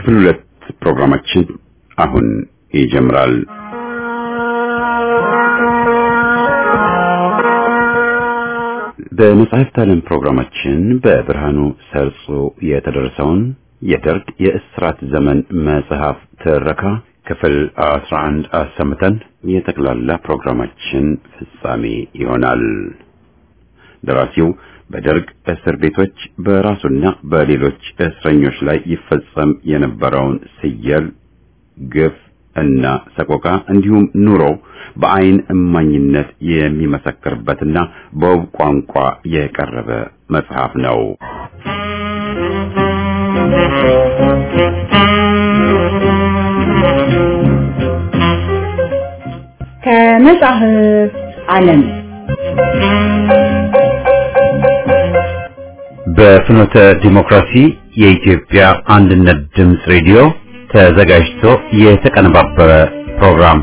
ክፍል ሁለት ፕሮግራማችን አሁን ይጀምራል። በመጽሐፍት ዓለም ፕሮግራማችን በብርሃኑ ሰርጾ የተደረሰውን የደርግ የእስራት ዘመን መጽሐፍ ትረካ ክፍል 11 አሰምተን የጠቅላላ ፕሮግራማችን ፍጻሜ ይሆናል። ደራሲው በደርግ እስር ቤቶች በራሱና በሌሎች እስረኞች ላይ ይፈጸም የነበረውን ስየል፣ ግፍ እና ሰቆቃ እንዲሁም ኑሮ በአይን እማኝነት የሚመሰክርበትና በውብ ቋንቋ የቀረበ መጽሐፍ ነው። ከመጽሐፍ ዓለም በፍኖተ ዲሞክራሲ የኢትዮጵያ አንድነት ድምፅ ሬዲዮ ተዘጋጅቶ የተቀነባበረ ፕሮግራም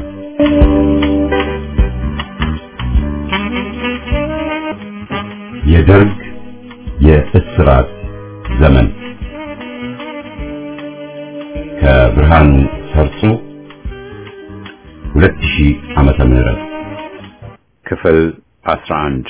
የደርግ የእስራት ዘመን ከብርሃኑ ሰርጾ 2000 ዓመተ ምህረት ክፍል 11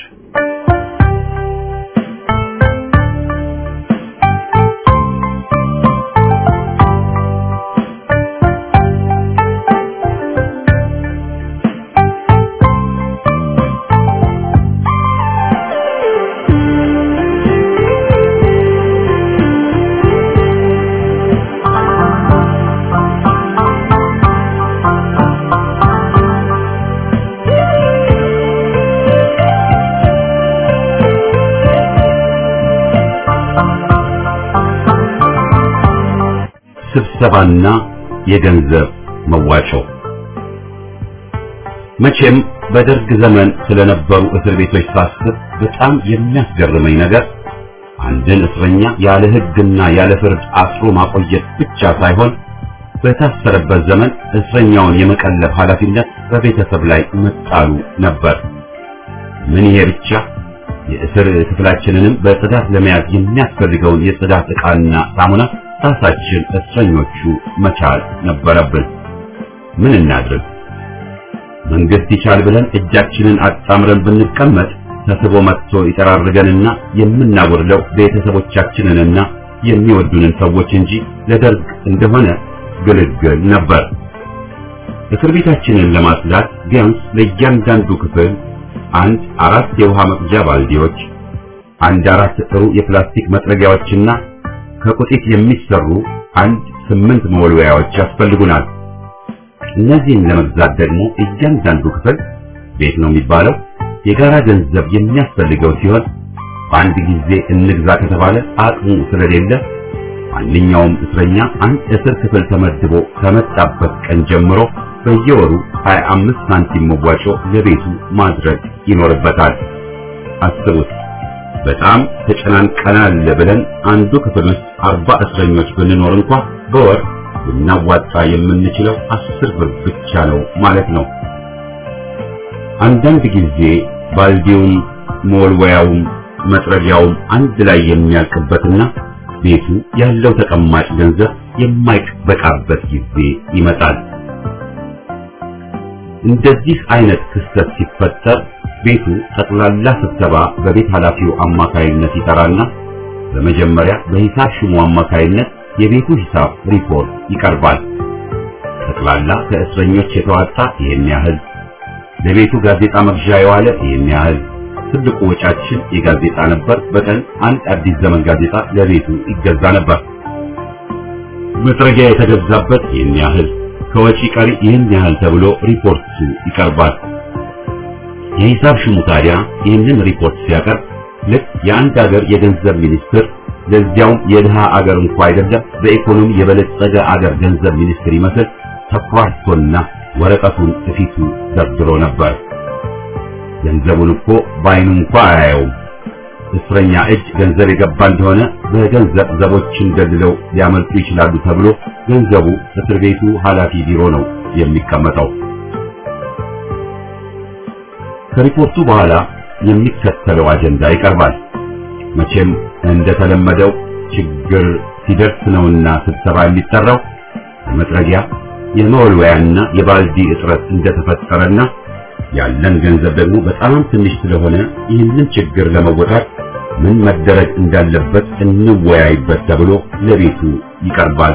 ስብሰባና የገንዘብ መዋጮ መቼም በደርግ ዘመን ስለነበሩ እስር ቤቶች ሳስብ በጣም የሚያስገርመኝ ነገር አንድን እስረኛ ያለ ሕግና ያለ ፍርድ አስሮ ማቆየት ብቻ ሳይሆን በታሰረበት ዘመን እስረኛውን የመቀለብ ኃላፊነት በቤተሰብ ላይ መጣሉ ነበር። ምን ይሄ ብቻ የእስር ክፍላችንንም በጽዳት ለመያዝ የሚያስፈልገውን የጽዳት ዕቃና ሳሙና ራሳችን እስረኞቹ መቻል ነበረብን። ምን እናድርግ? መንግስት ይቻል ብለን እጃችንን አጣምረን ብንቀመጥ ተስቦ መጥቶ ይጠራርገንና የምናወርደው ቤተሰቦቻችንንና የሚወዱንን ሰዎች እንጂ ለደርግ እንደሆነ ግልግል ነበር። እስር ቤታችንን ለማጽዳት ቢያንስ ለእያንዳንዱ ክፍል አንድ አራት የውሃ መቅጃ ባልዲዎች፣ አንድ አራት ጥሩ የፕላስቲክ መጥረጊያዎችና ከቁጢት የሚሰሩ አንድ ስምንት መወልወያዎች ያስፈልጉናል። እነዚህን ለመግዛት ደግሞ እያንዳንዱ ክፍል ቤት ነው የሚባለው የጋራ ገንዘብ የሚያስፈልገው ሲሆን በአንድ ጊዜ እንግዛ ከተባለ አቅሙ ስለሌለ ማንኛውም እስረኛ አንድ እስር ክፍል ተመድቦ ከመጣበት ቀን ጀምሮ በየወሩ 25 ሳንቲም መዋጮ ለቤቱ ማድረግ ይኖርበታል። አስቡት። በጣም ተጨናንቀናል ብለን አንዱ ክፍል ውስጥ አርባ እስረኞች ብንኖር እንኳ በወር ልናዋጣ የምንችለው አስር ብር ብቻ ነው ማለት ነው። አንዳንድ ጊዜ ባልዲውም መወልወያውም መጥረጊያውም አንድ ላይ የሚያልቅበትና ቤቱ ያለው ተቀማጭ ገንዘብ የማይበቃበት ጊዜ ይመጣል። እንደዚህ አይነት ክስተት ሲፈጠር ቤቱ ጠቅላላ ስብሰባ በቤት ኃላፊው አማካይነት ይጠራና በመጀመሪያ በሂሳብ ሹሙ አማካይነት የቤቱ ሂሳብ ሪፖርት ይቀርባል። ጠቅላላ ከእስረኞች የተዋጣ ይህን ያህል፣ ለቤቱ ጋዜጣ መግዣ የዋለ ይህን ያህል። ትልቁ ወጫችን የጋዜጣ ነበር። በቀን አንድ አዲስ ዘመን ጋዜጣ ለቤቱ ይገዛ ነበር። መጥረጊያ የተገዛበት ይህን ያህል፣ ከወጪ ቀሪ ይህን ያህል ተብሎ ሪፖርቱ ይቀርባል። የሂሳብ ሹሙ ታዲያ ይህንን ሪፖርት ሲያቀርብ ልክ የአንድ ሀገር የገንዘብ ሚኒስትር ለዚያውም የድሃ አገር እንኳ አይደለም በኢኮኖሚ የበለጸገ አገር ገንዘብ ሚኒስትር ይመስል ተኩራርቶና ወረቀቱን እፊቱ ደርድሮ ነበር። ገንዘቡን እኮ በዓይኑ እንኳ አያየውም። እስረኛ እጅ ገንዘብ የገባ እንደሆነ በገንዘብ ዘቦችን ደልለው ሊያመልጡ ይችላሉ ተብሎ ገንዘቡ እስር ቤቱ ኃላፊ ቢሮ ነው የሚቀመጠው። ከሪፖርቱ በኋላ የሚከተለው አጀንዳ ይቀርባል። መቼም እንደተለመደው ችግር ሲደርስ ነውና ስብሰባ የሚጠራው የመጥረጊያ የመወልወያና የባልዲ እጥረት እንደተፈጠረና ያለን ገንዘብ ደግሞ በጣም ትንሽ ስለሆነ ይህንን ችግር ለመወጣት ምን መደረግ እንዳለበት እንወያይበት ተብሎ ለቤቱ ይቀርባል።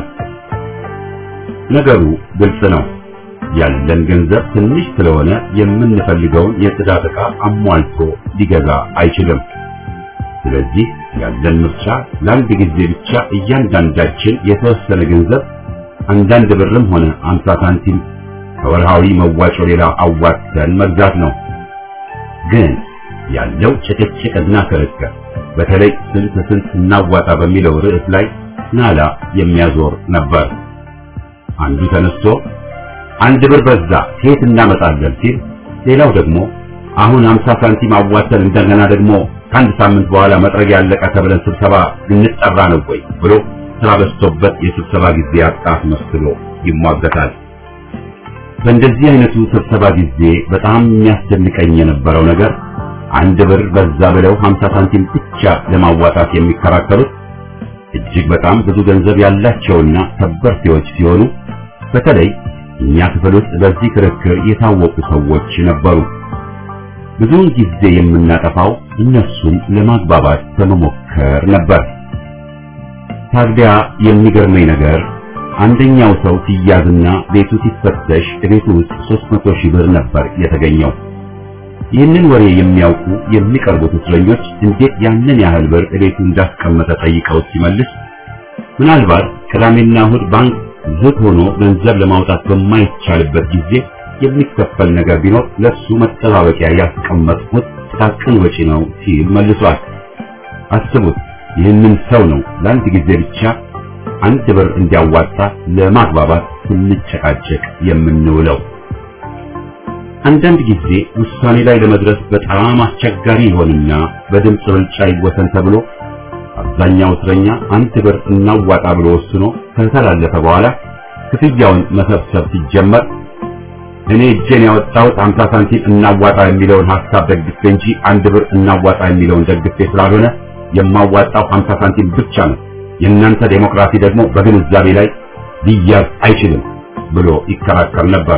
ነገሩ ግልጽ ነው። ያለን ገንዘብ ትንሽ ስለሆነ የምንፈልገውን የጽዳት ዕቃ አሟልቶ ሊገዛ አይችልም። ስለዚህ ያለን ምርጫ ለአንድ ጊዜ ብቻ እያንዳንዳችን የተወሰነ ገንዘብ አንዳንድ ብርም ሆነ አምሳ ሳንቲም ከወርሃዊ መዋጮ ሌላ አዋጥተን መግዛት ነው። ግን ያለው ጭቅጭቅና ክርክር በተለይ ስንት ስንት እናዋጣ በሚለው ርዕስ ላይ ናላ የሚያዞር ነበር። አንዱ ተነስቶ አንድ ብር በዛ ከየት እናመጣለን ሲል፣ ሌላው ደግሞ አሁን አምሳ ሳንቲም አዋተን እንደገና ደግሞ ከአንድ ሳምንት በኋላ መጥረጊያ ያለቀ ተብለን ስብሰባ ልንጠራ ነው ወይ ብሎ ስራ በዝቶበት የስብሰባ ጊዜ ያጣት መስሎ ይሟገታል። በእንደዚህ አይነቱ ስብሰባ ጊዜ በጣም የሚያስደንቀኝ የነበረው ነገር አንድ ብር በዛ ብለው 50 ሳንቲም ብቻ ለማዋጣት የሚከራከሩት እጅግ በጣም ብዙ ገንዘብ ያላቸውና ከበርቴዎች ሲሆኑ በተለይ እኛ ክፍል ውስጥ በዚህ ክርክር የታወቁ ሰዎች ነበሩ። ብዙውን ጊዜ የምናጠፋው እነሱን ለማግባባት በመሞከር ነበር። ታዲያ የሚገርመኝ ነገር አንደኛው ሰው ሲያዝና ቤቱ ሲፈተሽ ቤቱ ውስጥ 300 ሺህ ብር ነበር የተገኘው። ይህንን ወሬ የሚያውቁ የሚቀርቡት እስረኞች እንዴት ያንን ያህል ብር ቤቱ እንዳስቀመጠ ጠይቀው ሲመልስ ምናልባት ቅዳሜና እሁድ ባንክ ዝግ ሆኖ ገንዘብ ለማውጣት በማይቻልበት ጊዜ የሚከፈል ነገር ቢኖር ለሱ መጠባበቂያ ያስቀመጥኩት ጥቃቅን ወጪ ነው ሲል መልሷል። አስቡት፣ ይህንን ሰው ነው ለአንድ ጊዜ ብቻ አንድ ብር እንዲያዋጣ ለማግባባት ስንጨቃጨቅ የምንውለው። አንዳንድ ጊዜ ውሳኔ ላይ ለመድረስ በጣም አስቸጋሪ ይሆንና በድምፅ ብልጫ ይወሰን ተብሎ አብዛኛው እስረኛ አንድ ብር እናዋጣ ብሎ ወስኖ ከተላለፈ በኋላ ክፍያውን መሰብሰብ ሲጀመር እኔ እጄን ያወጣሁት 50 ሳንቲም እናዋጣ የሚለውን ሐሳብ ደግፌ እንጂ አንድ ብር እናዋጣ የሚለውን ደግፌ ስላልሆነ የማዋጣው 50 ሳንቲም ብቻ ነው። የእናንተ ዴሞክራሲ ደግሞ በግንዛቤ ላይ ሊያዝ አይችልም ብሎ ይከራከር ነበር።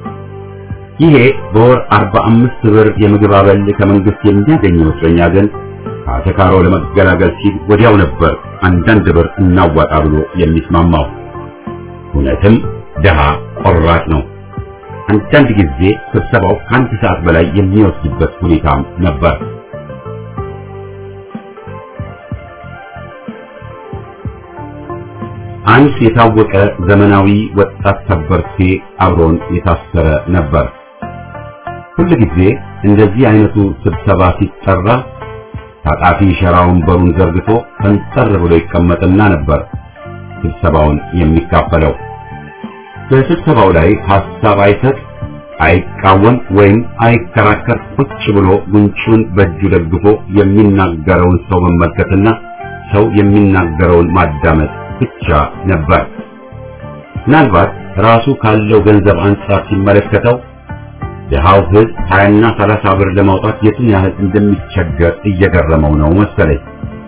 ይሄ በወር 45 ብር የምግብ አበል ከመንግስት የሚያገኘው እስረኛ ግን አተካሮ ለመገላገል ሲል ወዲያው ነበር አንዳንድ ብር እናዋጣ ብሎ የሚስማማው። እውነትም ድሃ ቆራጥ ነው። አንዳንድ ጊዜ ስብሰባው ከአንድ ሰዓት በላይ የሚወስድበት ሁኔታም ነበር። አንድ የታወቀ ዘመናዊ ወጣት ከበርቴ አብሮን የታሰረ ነበር። ሁል ጊዜ እንደዚህ አይነቱ ስብሰባ ሲጠራ ታጣፊ ሸራ ወንበሩን ዘርግቶ ፈንጠር ብሎ ይቀመጥና ነበር ስብሰባውን የሚካፈለው። በስብሰባው ላይ ሐሳብ አይሰጥ፣ አይቃወም ወይም አይከራከር። ቁጭ ብሎ ጉንጩን በእጁ ደግፎ የሚናገረውን ሰው መመልከትና ሰው የሚናገረውን ማዳመጥ ብቻ ነበር። ምናልባት ራሱ ካለው ገንዘብ አንጻር ሲመለከተው ድሃው ሕዝብ ሀያና ሰላሳ ብር ለማውጣት የቱን ያህል እንደሚቸገር እየገረመው ነው መሰለኝ።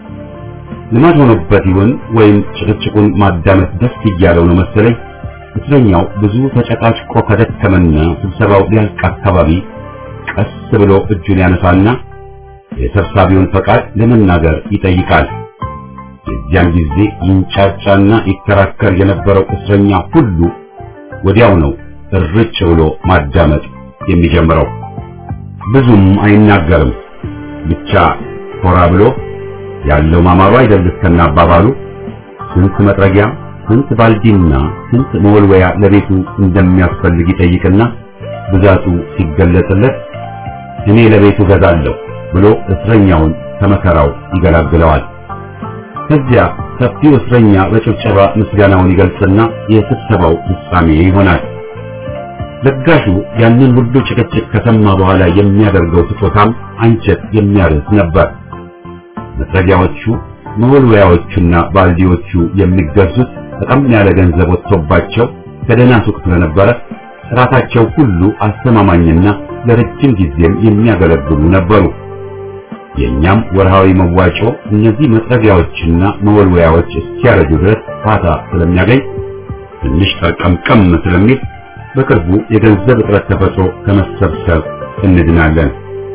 ልማድ ሆኖበት ይሁን ወይም ጭቅጭቁን ማዳመጥ ደስ እያለው ነው መሰለኝ። እስረኛው ብዙ ተጨቃጭቆ ከደከመና ስብሰባው ሊያልቅ አካባቢ ቀስ ብሎ እጁን ያነሳና የሰብሳቢውን ፈቃድ ለመናገር ይጠይቃል። የዚያን ጊዜ ይንጫጫና ይከራከር የነበረው እስረኛ ሁሉ ወዲያው ነው እርጭ ብሎ ማዳመጥ የሚጀምረው። ብዙም አይናገርም። ብቻ ኮራ ብሎ ያለው ማማሩ አይደል እስከና አባባሉ ስንት መጥረጊያ፣ ስንት ባልዲና ስንት መወልወያ ለቤቱ እንደሚያስፈልግ ይጠይቅና ብዛቱ ሲገለጽለት እኔ ለቤቱ ገዛለሁ ብሎ እስረኛውን ከመከራው ይገላግለዋል። ከዚያ ሰፊው እስረኛ በጭብጨባ ምስጋናውን ይገልጽና የስብሰባው ፍጻሜ ይሆናል። ለጋሹ ያንን ሁሉ ጭቅጭቅ ከሰማ በኋላ የሚያደርገው ስጦታም አንጀት የሚያርስ ነበር። መጥረጊያዎቹ፣ መወልወያዎቹና ባልዲዎቹ የሚገዙት በጣም ያለ ገንዘብ ወጥቶባቸው ከደህና ሱቅ ስለነበረ ጥራታቸው ሁሉ አስተማማኝና ለረጅም ጊዜም የሚያገለግሉ ነበሩ። የኛም ወርሃዊ መዋጮ እነዚህ መጥረቢያዎችና መወልወያዎች እስኪያረጁ ድረስ ፋታ ስለሚያገኝ ትንሽ ጠርቀምቀም ስለሚል በቅርቡ የገንዘብ እጥረት ተፈጥሮ ከመሰብሰብ እንድናለን።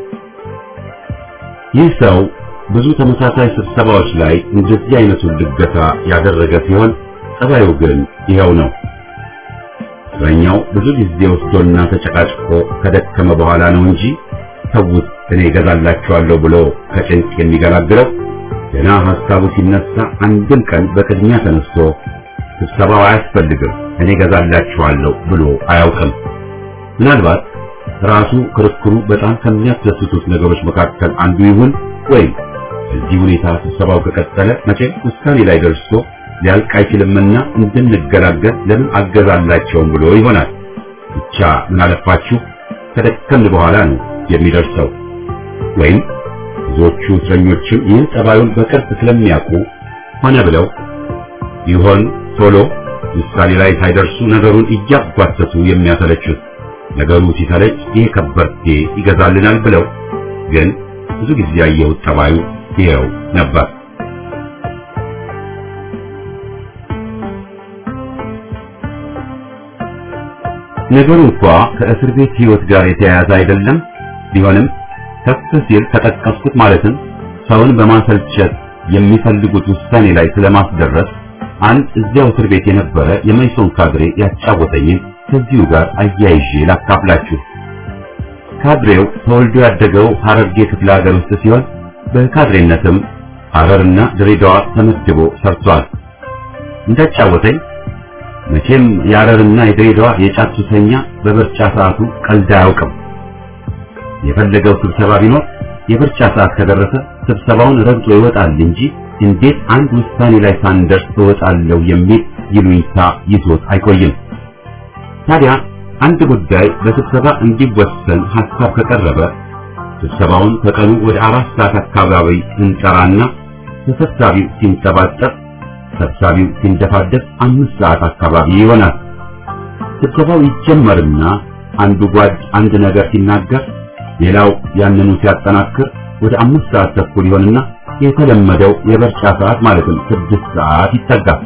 ይህ ሰው ብዙ ተመሳሳይ ስብሰባዎች ላይ እንደዚህ አይነቱን ልገታ ያደረገ ሲሆን ጸባዩ ግን ይኸው ነው። እስረኛው ብዙ ጊዜ ወስዶና ተጨቃጭቆ ከደከመ በኋላ ነው እንጂ ተውት እኔ እገዛላችኋለሁ ብሎ ከጭንቅ የሚገላግለው ገና ሐሳቡ ሲነሳ አንድም ቀን በቅድሚያ ተነስቶ ስብሰባው አያስፈልግም እኔ እገዛላችኋለሁ ብሎ አያውቅም። ምናልባት ራሱ ክርክሩ በጣም ከሚያስደስቱት ነገሮች መካከል አንዱ ይሁን ወይም በዚህ ሁኔታ ስብሰባው ከቀጠለ መቼም ውሳኔ ላይ ደርሶ ሊያልቅ አይችልምና እንድንገላገል ለምን አገዛላቸውም ብሎ ይሆናል። ብቻ ምን አለፋችሁ ከደከምን በኋላ ነው የሚደርሰው። ወይም ብዙዎቹ እስረኞችም ይህን ጠባዩን በቅርብ ስለሚያውቁ ሆነ ብለው ይሆን ቶሎ ውሳኔ ላይ ሳይደርሱ ነገሩን እያጓተቱ የሚያሰለቹት። ነገሩ ሲሰለች ይሄ ከበርቴ ይገዛልናል ብለው ግን ብዙ ጊዜ ያየሁት ጠባዩ ይኸው ነበር። ነገሩ እንኳ ከእስር ቤት ሕይወት ጋር የተያያዘ አይደለም። ቢሆንም ከፍ ሲል ከጠቀስኩት ማለትም ሰውን በማሰልቸት የሚፈልጉት ውሳኔ ላይ ስለማስደረስ አንድ እዚያው እስር ቤት የነበረ የመይሶን ካድሬ ያጫወተኝን ከዚሁ ጋር አያይዤ ላካፍላችሁ። ካድሬው ተወልዶ ያደገው ሐረርጌ ክፍለ ሀገር ውስጥ ሲሆን በካድሬነትም ሐረርና ድሬዳዋ ተመድቦ ሰርቷል። እንዳጫወተኝ መቼም የሐረርና የድሬዳዋ የጫት ሱሰኛ በምርጫ ሰዓቱ ቀልድ አያውቅም። የፈለገው ስብሰባ ቢኖር የምርጫ ሰዓት ከደረሰ ስብሰባውን ረግጦ ይወጣል እንጂ እንዴት አንድ ውሳኔ ላይ ሳንደርስ እወጣለሁ የሚል ይሉኝታ ይዞት አይቆይም። ታዲያ አንድ ጉዳይ በስብሰባ እንዲወሰን ሐሳብ ከቀረበ ስብሰባውን ከቀኑ ወደ አራት ሰዓት አካባቢ እንጠራና ተሰብሳቢው ሲንጠባጠብ ሰብሳቢው ሲንደፋደፍ አምስት ሰዓት አካባቢ ይሆናል። ስብሰባው ይጀመርና አንዱ ጓድ አንድ ነገር ሲናገር ሌላው ያንኑ ሲያጠናክር ወደ አምስት ሰዓት ተኩል ይሆንና የተለመደው የበርጫ ሰዓት ማለትም ስድስት ሰዓት ይጠጋል።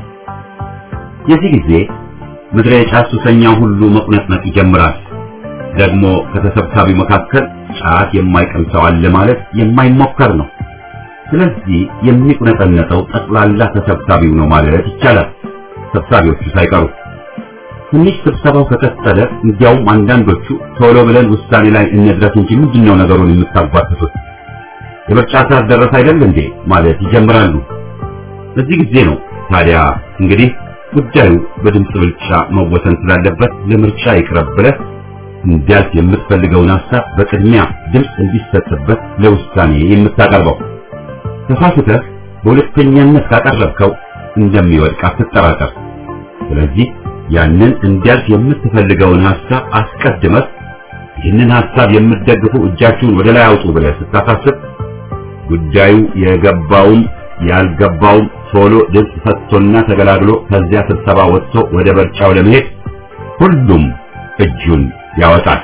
የዚህ ጊዜ ምድረ የጫት ሱሰኛው ሁሉ መቁነጥነጥ ይጀምራል። ደግሞ ከተሰብሳቢው መካከል ጫት የማይቀም ሰው አለ ማለት የማይሞከር ነው። ስለዚህ የሚቁነጠነጠው ጠቅላላ ተሰብሳቢው ነው ማለት ይቻላል፣ ሰብሳቢዎቹ ሳይቀሩ። ትንሽ ስብሰባው ከቀጠለ እንዲያውም አንዳንዶቹ ቶሎ ብለን ውሳኔ ላይ እንድረስ እንጂ ምንድነው ነገሩን የምታጓትቱት? የምርጫ ሰዓት ደረሰ አይደል እንዴ ማለት ይጀምራሉ። በዚህ ጊዜ ነው ታዲያ እንግዲህ ጉዳዩ በድምፅ ብልጫ መወሰን ስላለበት ለምርጫ ይቅረብ ብለህ እንዲያልፍ የምትፈልገውን ሐሳብ በቅድሚያ ድምፅ እንዲሰጥበት ለውሳኔ የምታቀርበው። ተሳስተህ በሁለተኛነት ካቀረብከው እንደሚወድቅ አትጠራጠር። ስለዚህ ያንን እንዲያልፍ የምትፈልገውን ሐሳብ አስቀድመህ ይህንን ሐሳብ የምትደግፉ እጃችሁን ወደ ላይ አውጡ ብለህ ስታሳስብ ጉዳዩ የገባውም ያልገባውም ቶሎ ድምፅ ሰጥቶና ተገላግሎ ከዚያ ስብሰባ ወጥቶ ወደ በርጫው ለመሄድ ሁሉም እጁን ያወጣል።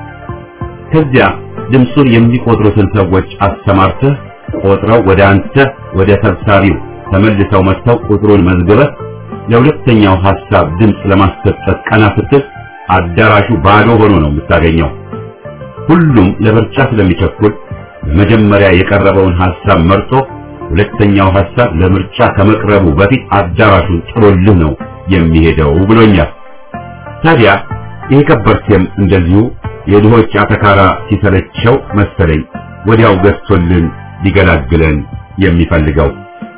ከዚያ ድምፁን የሚቆጥሩትን ሰዎች አሰማርተህ ቆጥረው ወደ አንተ ወደ ሰብሳቢው ተመልሰው መጥተው ቁጥሩን መዝግበህ ለሁለተኛው ሐሳብ ድምፅ ለማስሰጠት ቀና ስትል አዳራሹ ባዶ ሆኖ ነው የምታገኘው። ሁሉም ለምርጫ ስለሚቸኩል በመጀመሪያ የቀረበውን ሐሳብ መርጦ ሁለተኛው ሐሳብ ለምርጫ ከመቅረቡ በፊት አዳራሹን ጥሎልህ ነው የሚሄደው ብሎኛል። ታዲያ ይሄ ከበርቴም እንደዚሁ የድሆች አተካራ ሲሰለቸው መሰለኝ ወዲያው ገዝቶልን ሊገላግለን የሚፈልገው።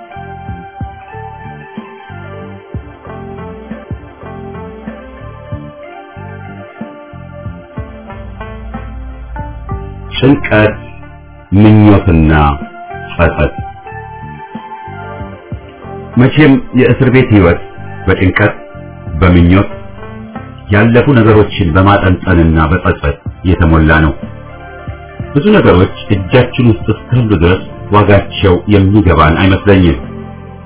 ጭንቀት፣ ምኞትና ጸጸት። መቼም የእስር ቤት ሕይወት በጭንቀት በምኞት ያለፉ ነገሮችን በማጠንጠንና በጸጸት የተሞላ ነው። ብዙ ነገሮች እጃችን ውስጥ እስካሉ ድረስ ዋጋቸው የሚገባን አይመስለኝም።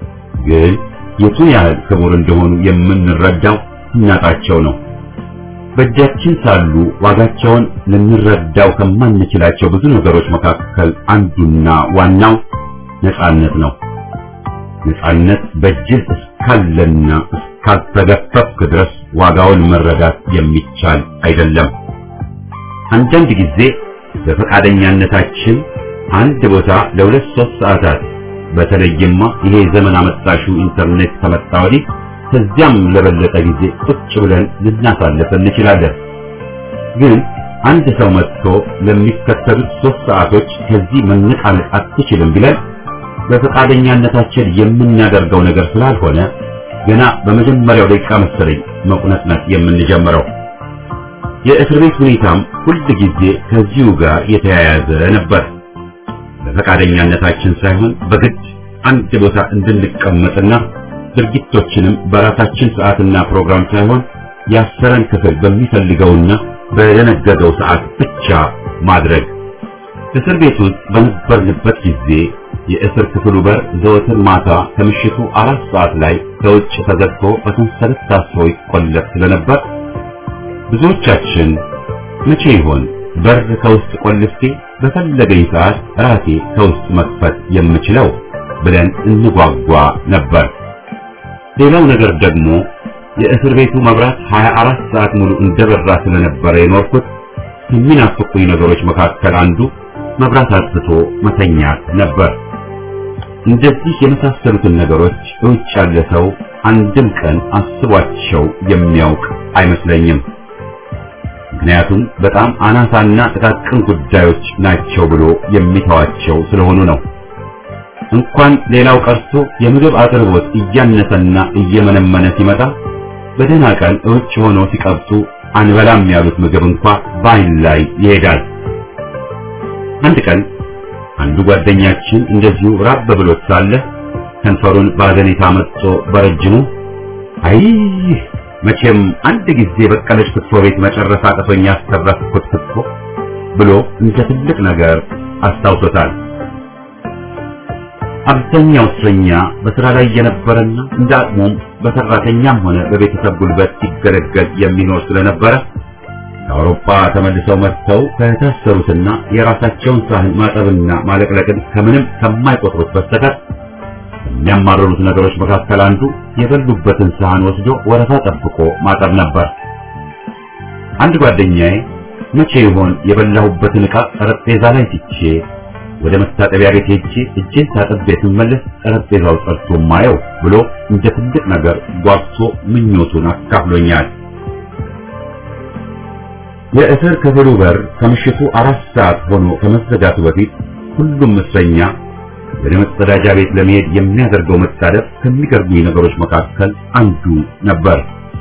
ግን የቱን ያህል ክቡር እንደሆኑ የምንረዳው እናጣቸው ነው። በእጃችን ሳሉ ዋጋቸውን ልንረዳው ከማንችላቸው ብዙ ነገሮች መካከል አንዱና ዋናው ነፃነት ነው። ነፃነት በእጅህ እስካለና እስካልተገፈፍክ ድረስ ዋጋውን መረዳት የሚቻል አይደለም። አንዳንድ ጊዜ በፈቃደኛነታችን አንድ ቦታ ለሁለት ሶስት ሰዓታት በተለይማ ይሄ ዘመን አመጣሹ ኢንተርኔት ከመጣ ወዲህ ከዚያም ለበለጠ ጊዜ ቁጭ ብለን ልናሳልፍ እንችላለን። ግን አንድ ሰው መጥቶ ለሚከተሉት ሶስት ሰዓቶች ከዚህ መነቃነቅ አትችልም ቢለን በፈቃደኛነታችን የምናደርገው ነገር ስላልሆነ ገና በመጀመሪያው ደቂቃ መሰለኝ መቁነጥነጥ የምንጀምረው። የእስር ቤት ሁኔታም ሁል ጊዜ ከዚሁ ጋር የተያያዘ ነበር። በፈቃደኛነታችን ሳይሆን በግድ አንድ ቦታ እንድንቀመጥና ድርጊቶችንም በራሳችን ሰዓትና ፕሮግራም ሳይሆን ያሰረን ክፍል በሚፈልገውና በደነገገው ሰዓት ብቻ ማድረግ። እስር ቤት ውስጥ በነበርንበት ጊዜ የእስር ክፍሉ በር ዘወትር ማታ ከምሽቱ አራት ሰዓት ላይ ከውጭ ተዘግቶ በሰንሰለት ታስሮ ይቆለፍ ስለነበር ብዙዎቻችን መቼ ይሆን በር ከውስጥ ቆልፌ በፈለገኝ ሰዓት ራሴ ከውስጥ መክፈት የምችለው ብለን እንጓጓ ነበር። ሌላው ነገር ደግሞ የእስር ቤቱ መብራት 24 ሰዓት ሙሉ እንደበራ ስለነበረ የኖርኩት ከሚናፍቁኝ ነገሮች መካከል አንዱ መብራት አጥፍቶ መተኛት ነበር። እንደዚህ የመሳሰሉትን ነገሮች እውጭ ያለ ሰው አንድም ቀን አስቧቸው የሚያውቅ አይመስለኝም። ምክንያቱም በጣም አናሳና ጥቃቅን ጉዳዮች ናቸው ብሎ የሚተዋቸው ስለሆኑ ነው። እንኳን ሌላው ቀርቶ የምግብ አቅርቦት እያነሰና እየመነመነ ሲመጣ በደህና ቀን እውጭ ሆኖ ሲቀብጡ አንበላም ያሉት ምግብ እንኳ በዓይን ላይ ይሄዳል። አንድ ቀን አንዱ ጓደኛችን እንደዚሁ ራብ ብሎት ሳለ ከንፈሩን በአዘኔታ መጥቶ በረጅሙ አይ መቼም አንድ ጊዜ በቀለች ክትፎ ቤት መጨረስ አቅቶኝ ያስተረፍኩት ክትፎ ብሎ እንደ ትልቅ ነገር አስታውሶታል። አብዛኛው እስረኛ በስራ ላይ የነበረና እንደ አቅሙም በሰራተኛም ሆነ በቤተሰብ ጉልበት ሲገለገል የሚኖር ስለነበረ ከአውሮፓ ተመልሰው መጥተው ከታሰሩትና የራሳቸውን ሳህን ማጠብና ማለቅለቅን ከምንም ከማይቆጥሩት በስተቀር የሚያማርሩት ነገሮች መካከል አንዱ የበሉበትን ሳህን ወስዶ ወረፋ ጠብቆ ማጠብ ነበር። አንድ ጓደኛዬ መቼ ይሆን የበላሁበትን ዕቃ ጠረጴዛ ላይ ትቼ ወደ መታጠቢያ ቤት ሄጄ እጄን ታጥቤ ስመለስ ጠረጴዛው ጸድቶ ማየው ብሎ እንደ ትልቅ ነገር ጓጉቶ ምኞቱን አካፍሎኛል። የእስር ክፍሉ በር ከምሽቱ አራት ሰዓት ሆኖ ከመዘጋቱ በፊት ሁሉም እስረኛ ወደ መጸዳጃ ቤት ለመሄድ የሚያደርገው መጣደፍ ከሚገርሙኝ ነገሮች መካከል አንዱ ነበር።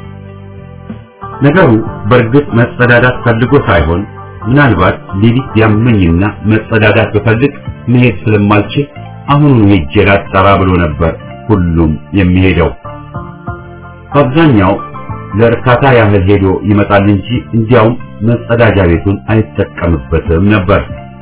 ነገሩ በእርግጥ መጸዳዳት ፈልጎ ሳይሆን ምናልባት ሌሊት ያመኝና መጸዳዳት ብፈልግ መሄድ ስለማልችል አሁኑኑ ሄጄ ላጣራ ብሎ ነበር ሁሉም የሚሄደው። በአብዛኛው ለእርካታ ያህል ሄዶ ይመጣል እንጂ እንዲያውም መጸዳጃ ቤቱን አይጠቀምበትም ነበር።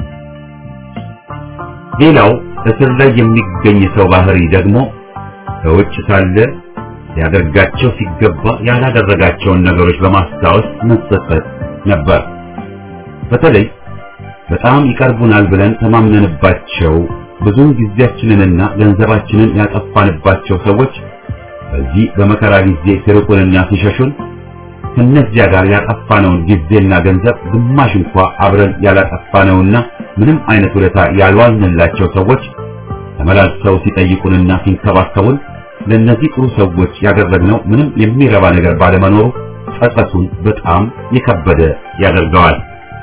ሌላው እስር ላይ የሚገኝ ሰው ባህሪ ደግሞ ከውጭ ሳለ ሊያደርጋቸው ሲገባ ያላደረጋቸውን ነገሮች በማስታወስ መጸጸት ነበር። በተለይ በጣም ይቀርቡናል ብለን ተማምነንባቸው ብዙውን ጊዜያችንንና ገንዘባችንን ያጠፋንባቸው ሰዎች በዚህ በመከራ ጊዜ ሲርቁንና ሲሸሹን ከነዚያ ጋር ያጠፋነውን ጊዜና ገንዘብ ግማሽ እንኳ አብረን ያላጠፋነውና ምንም አይነት ውለታ ያልዋልንላቸው ሰዎች ተመላልሰው ሲጠይቁንና ሲንከባከቡን ለእነዚህ ጥሩ ሰዎች ያደረግነው ምንም የሚረባ ነገር ባለመኖሩ ጸጸቱን በጣም የከበደ ያደርገዋል።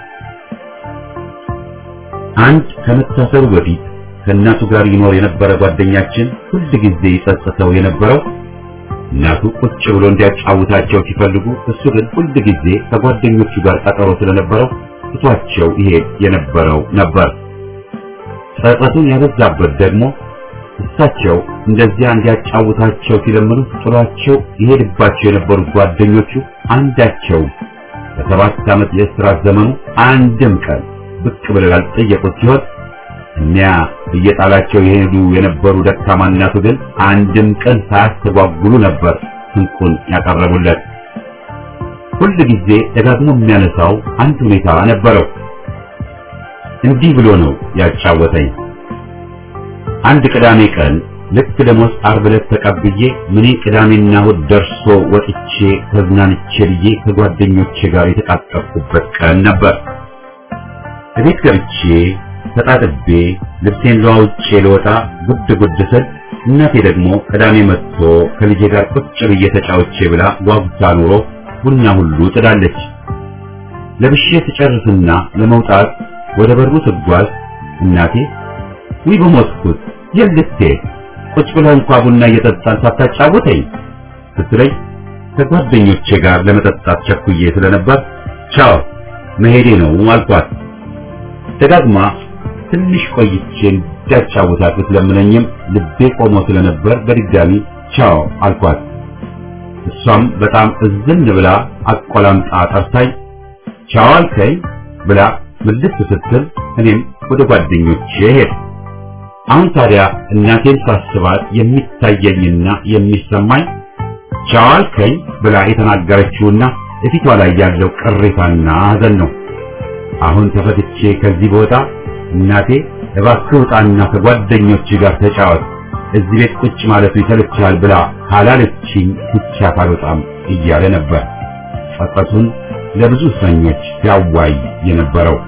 አንድ ከመታሰሩ በፊት ከእናቱ ጋር ይኖር የነበረ ጓደኛችን ሁል ጊዜ ይጸጽተው የነበረው እናቱ ቁጭ ብሎ እንዲያጫውታቸው ሲፈልጉ እሱ ግን ሁል ጊዜ ከጓደኞቹ ጋር ቀጠሮ ስለነበረው ትቷቸው ይሄድ የነበረው ነበር። ጸጸቱን ያበዛበት ደግሞ እሳቸው እንደዚያ እንዲያጫውታቸው ሲለምኑ ጥሏቸው ይሄድባቸው የነበሩት ጓደኞቹ አንዳቸው በሰባት ዓመት የእስራት ዘመኑ አንድም ቀን ብቅ ብለው ያልጠየቁት ሲሆን እኒያ እየጣላቸው የሄዱ የነበሩ ደካማ እናቱ ግን አንድም ቀን ሳያስተጓጉሉ ነበር ስንቁን ያቀረቡለት። ሁል ጊዜ ደጋግሞ የሚያነሳው አንድ ሁኔታ ነበረው። እንዲህ ብሎ ነው ያጫወተኝ። አንድ ቅዳሜ ቀን ልክ ደሞዝ ዓርብ ዕለት ተቀብዬ ምኔ ቅዳሜና እሑድ ደርሶ ወጥቼ ተዝናንቼ ብዬ ከጓደኞቼ ጋር የተቃጠርኩበት ቀን ነበር። እቤት ገብቼ ተጣጥቤ ልብሴን ለዋውጬ ልወጣ ጉድ ጉድ ስል እናቴ ደግሞ ቅዳሜ መጥቶ ከልጄ ጋር ቁጭ ብዬ ተጫውቼ ብላ ጓጉታ ኑሮ ቡና ሁሉ ጥዳለች። ለብሼ ትጨርስና ለመውጣት ወደ በሩ ስጓዝ እናቴ ውይ በሞትኩት የልቴ ቁጭ ብለህ እንኳ ቡና እየጠጣን ሳታጫውተኝ ስትለኝ ከጓደኞቼ ጋር ለመጠጣት ቸኩዬ ስለነበር ቻው መሄዴ ነው አልኳት። ደጋግማ ትንሽ ቆይቼ እንዳጫውታት ብትለምነኝም ልቤ ቆሞ ስለነበር በድጋሚ ቻው አልኳት። እሷም በጣም እዝን ብላ አቆላምጣ ጠርታኝ ቻው አልከኝ ብላ ምልስ ስትል እኔም ወደ ጓደኞቼ ሄድ። አሁን ታዲያ እናቴን ሳስባት የሚታየኝና የሚሰማኝ ቻው አልከኝ ብላ የተናገረችውና እፊቷ ላይ ያለው ቅሬታና ሐዘን ነው። አሁን ተፈትቼ ከዚህ ቦታ እናቴ እባክህ ውጣና ከጓደኞች ጋር ተጫወት፣ እዚህ ቤት ቁጭ ማለቱ ይሰለችሃል ብላ ካላለችኝ ብቻ ካልወጣም እያለ ነበር ጸጸቱን ለብዙ እስረኞች ሲያዋይ የነበረው።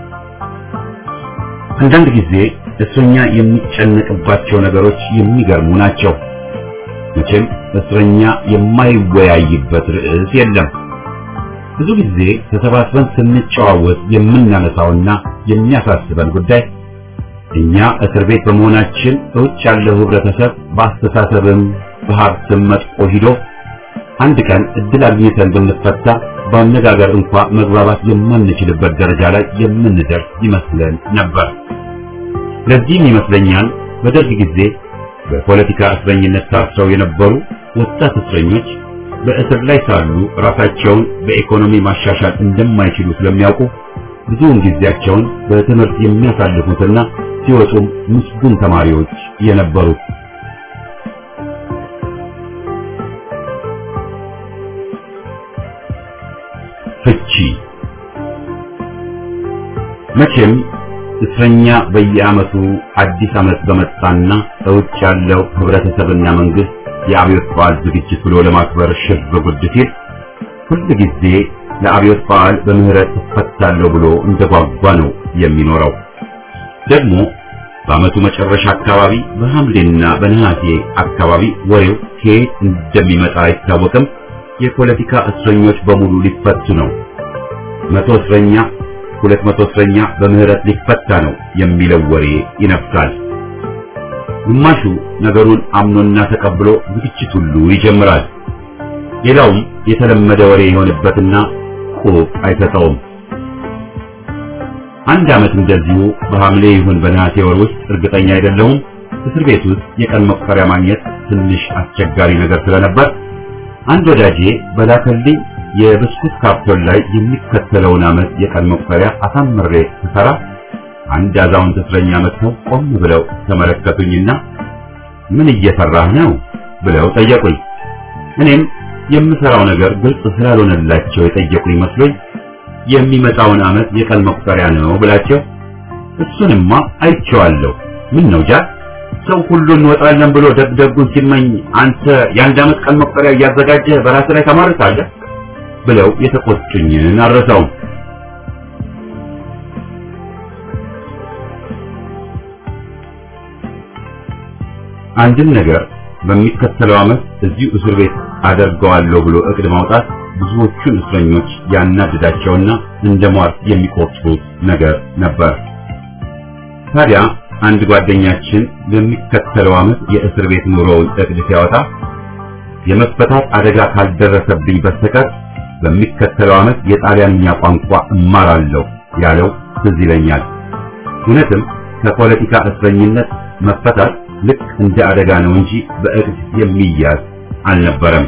አንዳንድ ጊዜ እስረኛ የሚጨነቅባቸው ነገሮች የሚገርሙ ናቸው። መቼም እስረኛ የማይወያይበት ርዕስ የለም። ብዙ ጊዜ ተሰባስበን ስንጨዋወት የምናነሳውና የሚያሳስበን ጉዳይ እኛ እስር ቤት በመሆናችን እውጭ ያለው ህብረተሰብ በአስተሳሰብም በሀብትም መጥቆ ሂዶ አንድ ቀን እድል አግኝተን ብንፈታ በአነጋገር እንኳ መግባባት የማንችልበት ደረጃ ላይ የምንደርስ ይመስለን ነበር። ለዚህም ይመስለኛል በደርግ ጊዜ በፖለቲካ እስረኝነት ታስረው የነበሩ ወጣት እስረኞች በእስር ላይ ሳሉ ራሳቸውን በኢኮኖሚ ማሻሻል እንደማይችሉ ስለሚያውቁ ብዙውን ጊዜያቸውን በትምህርት የሚያሳልፉትና ሲወጡም ምስጉን ተማሪዎች የነበሩት። ፍቺ መቼም እስረኛ በየዓመቱ አዲስ ዓመት በመጣና እውጭ ያለው ህብረተሰብና መንግስት የአብዮት በዓል ዝግጅት ብሎ ለማክበር ሽር ጉድ ሲል ሁል ጊዜ ለአብዮት በዓል በምህረት እፈታለሁ ብሎ እንደጓጓ ነው የሚኖረው። ደግሞ በዓመቱ መጨረሻ አካባቢ በሐምሌና በነሐሴ አካባቢ ወሬው ከየት እንደሚመጣ አይታወቅም። የፖለቲካ እስረኞች በሙሉ ሊፈቱ ነው፣ መቶ እስረኛ ሁለት መቶ እስረኛ በምህረት ሊፈታ ነው የሚለው ወሬ ይነፍሳል። ግማሹ ነገሩን አምኖና ተቀብሎ ዝግጅት ሁሉ ይጀምራል። ሌላውም የተለመደ ወሬ የሆነበትና ቁብ አይሰጠውም። አንድ ዓመት እንደዚሁ በሐምሌ ይሁን በነሐሴ ወር ውስጥ እርግጠኛ አይደለሁም እስር ቤት ውስጥ የቀን መቁጠሪያ ማግኘት ትንሽ አስቸጋሪ ነገር ስለነበር አንድ ወዳጄ በላከልኝ የብስኩት ካርቶን ላይ የሚከተለውን ዓመት የቀን መቁጠሪያ አሳምሬ ስሰራ አንድ አዛውንት እስረኛ መጥተው ቆም ብለው ተመለከቱኝና ምን እየሰራህ ነው ብለው ጠየቁኝ። እኔም የምሰራው ነገር ግልጽ ስላልሆነላቸው የጠየቁኝ መስሎኝ የሚመጣውን ዓመት የቀን መቁጠሪያ ነው ብላቸው እሱንማ አይቼዋለሁ። ምን ነው ጃል ሰው ሁሉ እንወጣለን ብሎ ደግደጉን ሲመኝ አንተ የአንድ ዓመት ቀን መቁጠሪያ እያዘጋጀህ በራስ ላይ ተማርካለህ ብለው የተቆጡኝን አልረሳውም። አንድን ነገር በሚከተለው ዓመት እዚሁ እስር ቤት አደርገዋለሁ ብሎ እቅድ ማውጣት ብዙዎቹን እስረኞች ያናድዳቸውና እንደ ሟርት የሚቆጥሩት ነገር ነበር። ታዲያ አንድ ጓደኛችን በሚከተለው ዓመት የእስር ቤት ኑሮውን እቅድ ሲያወጣ የመፈታት አደጋ ካልደረሰብኝ በስተቀር በሚከተለው ዓመት የጣሊያንኛ ቋንቋ እማራለሁ ያለው ትዝ ይለኛል። እውነትም ከፖለቲካ እስረኝነት መፈታት ልክ እንደ አደጋ ነው እንጂ በእቅድ የሚያዝ አልነበረም።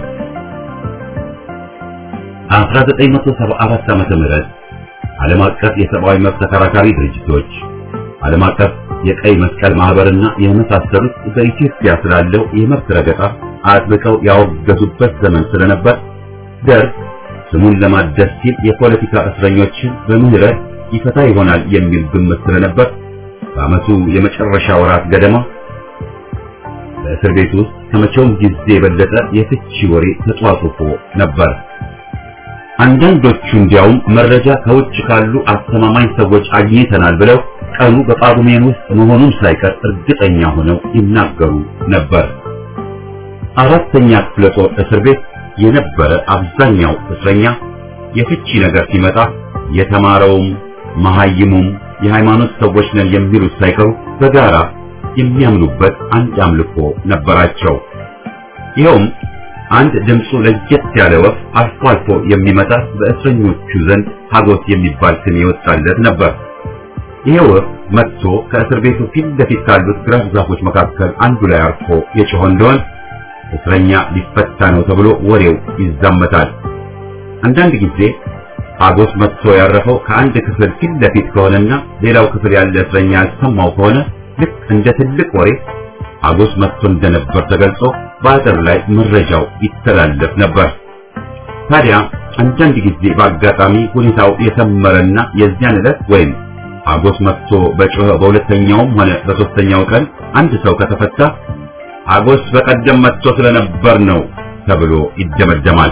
1974 ዓመተ ምህረት ዓለም አቀፍ የሰብአዊ መብት ተከራካሪ ድርጅቶች፣ ዓለም አቀፍ የቀይ መስቀል ማህበርና የመሳሰሉት በኢትዮጵያ ስላለው የመብት ረገጣ አጥብቀው ያወገዙበት ዘመን ስለነበር ደርግ ስሙን ለማደስ ሲል የፖለቲካ እስረኞችን በምህረት ይፈታ ይሆናል የሚል ግምት ስለነበር በዓመቱ የመጨረሻ ወራት ገደማ በእስር ቤት ውስጥ ከመቼውም ጊዜ የበለጠ የፍቺ ወሬ ተጧጡፎ ነበር። አንዳንዶቹ እንዲያውም መረጃ ከውጭ ካሉ አስተማማኝ ሰዎች አግኝተናል ብለው ቀኑ በጳጉሜን ውስጥ መሆኑን ሳይቀር እርግጠኛ ሆነው ይናገሩ ነበር። አራተኛ ክፍለ ጦር እስር ቤት የነበረ አብዛኛው እስረኛ የፍቺ ነገር ሲመጣ የተማረውም መሐይሙም የሃይማኖት ሰዎች ነን የሚሉት ሳይቀሩ በጋራ የሚያምኑበት አንድ አምልኮ ነበራቸው። ይኸውም አንድ ድምፁ ለየት ያለ ወፍ አልፎ አልፎ የሚመጣ በእስረኞቹ ዘንድ ሀጎስ የሚባል ስም የወጣለት ነበር። ይሄ ወፍ መጥቶ ከእስር ቤቱ ፊት ለፊት ካሉት ግራፍ ዛፎች መካከል አንዱ ላይ አርፎ የጮኸ እንደሆን እስረኛ ሊፈታ ነው ተብሎ ወሬው ይዛመታል። አንዳንድ ጊዜ ሀጎስ መጥቶ ያረፈው ከአንድ ክፍል ፊት ለፊት ከሆነና ሌላው ክፍል ያለ እስረኛ ያልሰማው ከሆነ ልክ እንደ ትልቅ ወሬ ሀጎስ መጥቶ እንደነበር ተገልጾ በአጥር ላይ መረጃው ይተላለፍ ነበር። ታዲያ አንዳንድ ጊዜ በአጋጣሚ ሁኔታው የሰመረና የዚያን ዕለት ወይም ሀጎስ መጥቶ በጮኸ በሁለተኛውም ሆነ በሶስተኛው ቀን አንድ ሰው ከተፈታ ሀጎስ በቀደም መጥቶ ስለነበር ነው ተብሎ ይደመደማል።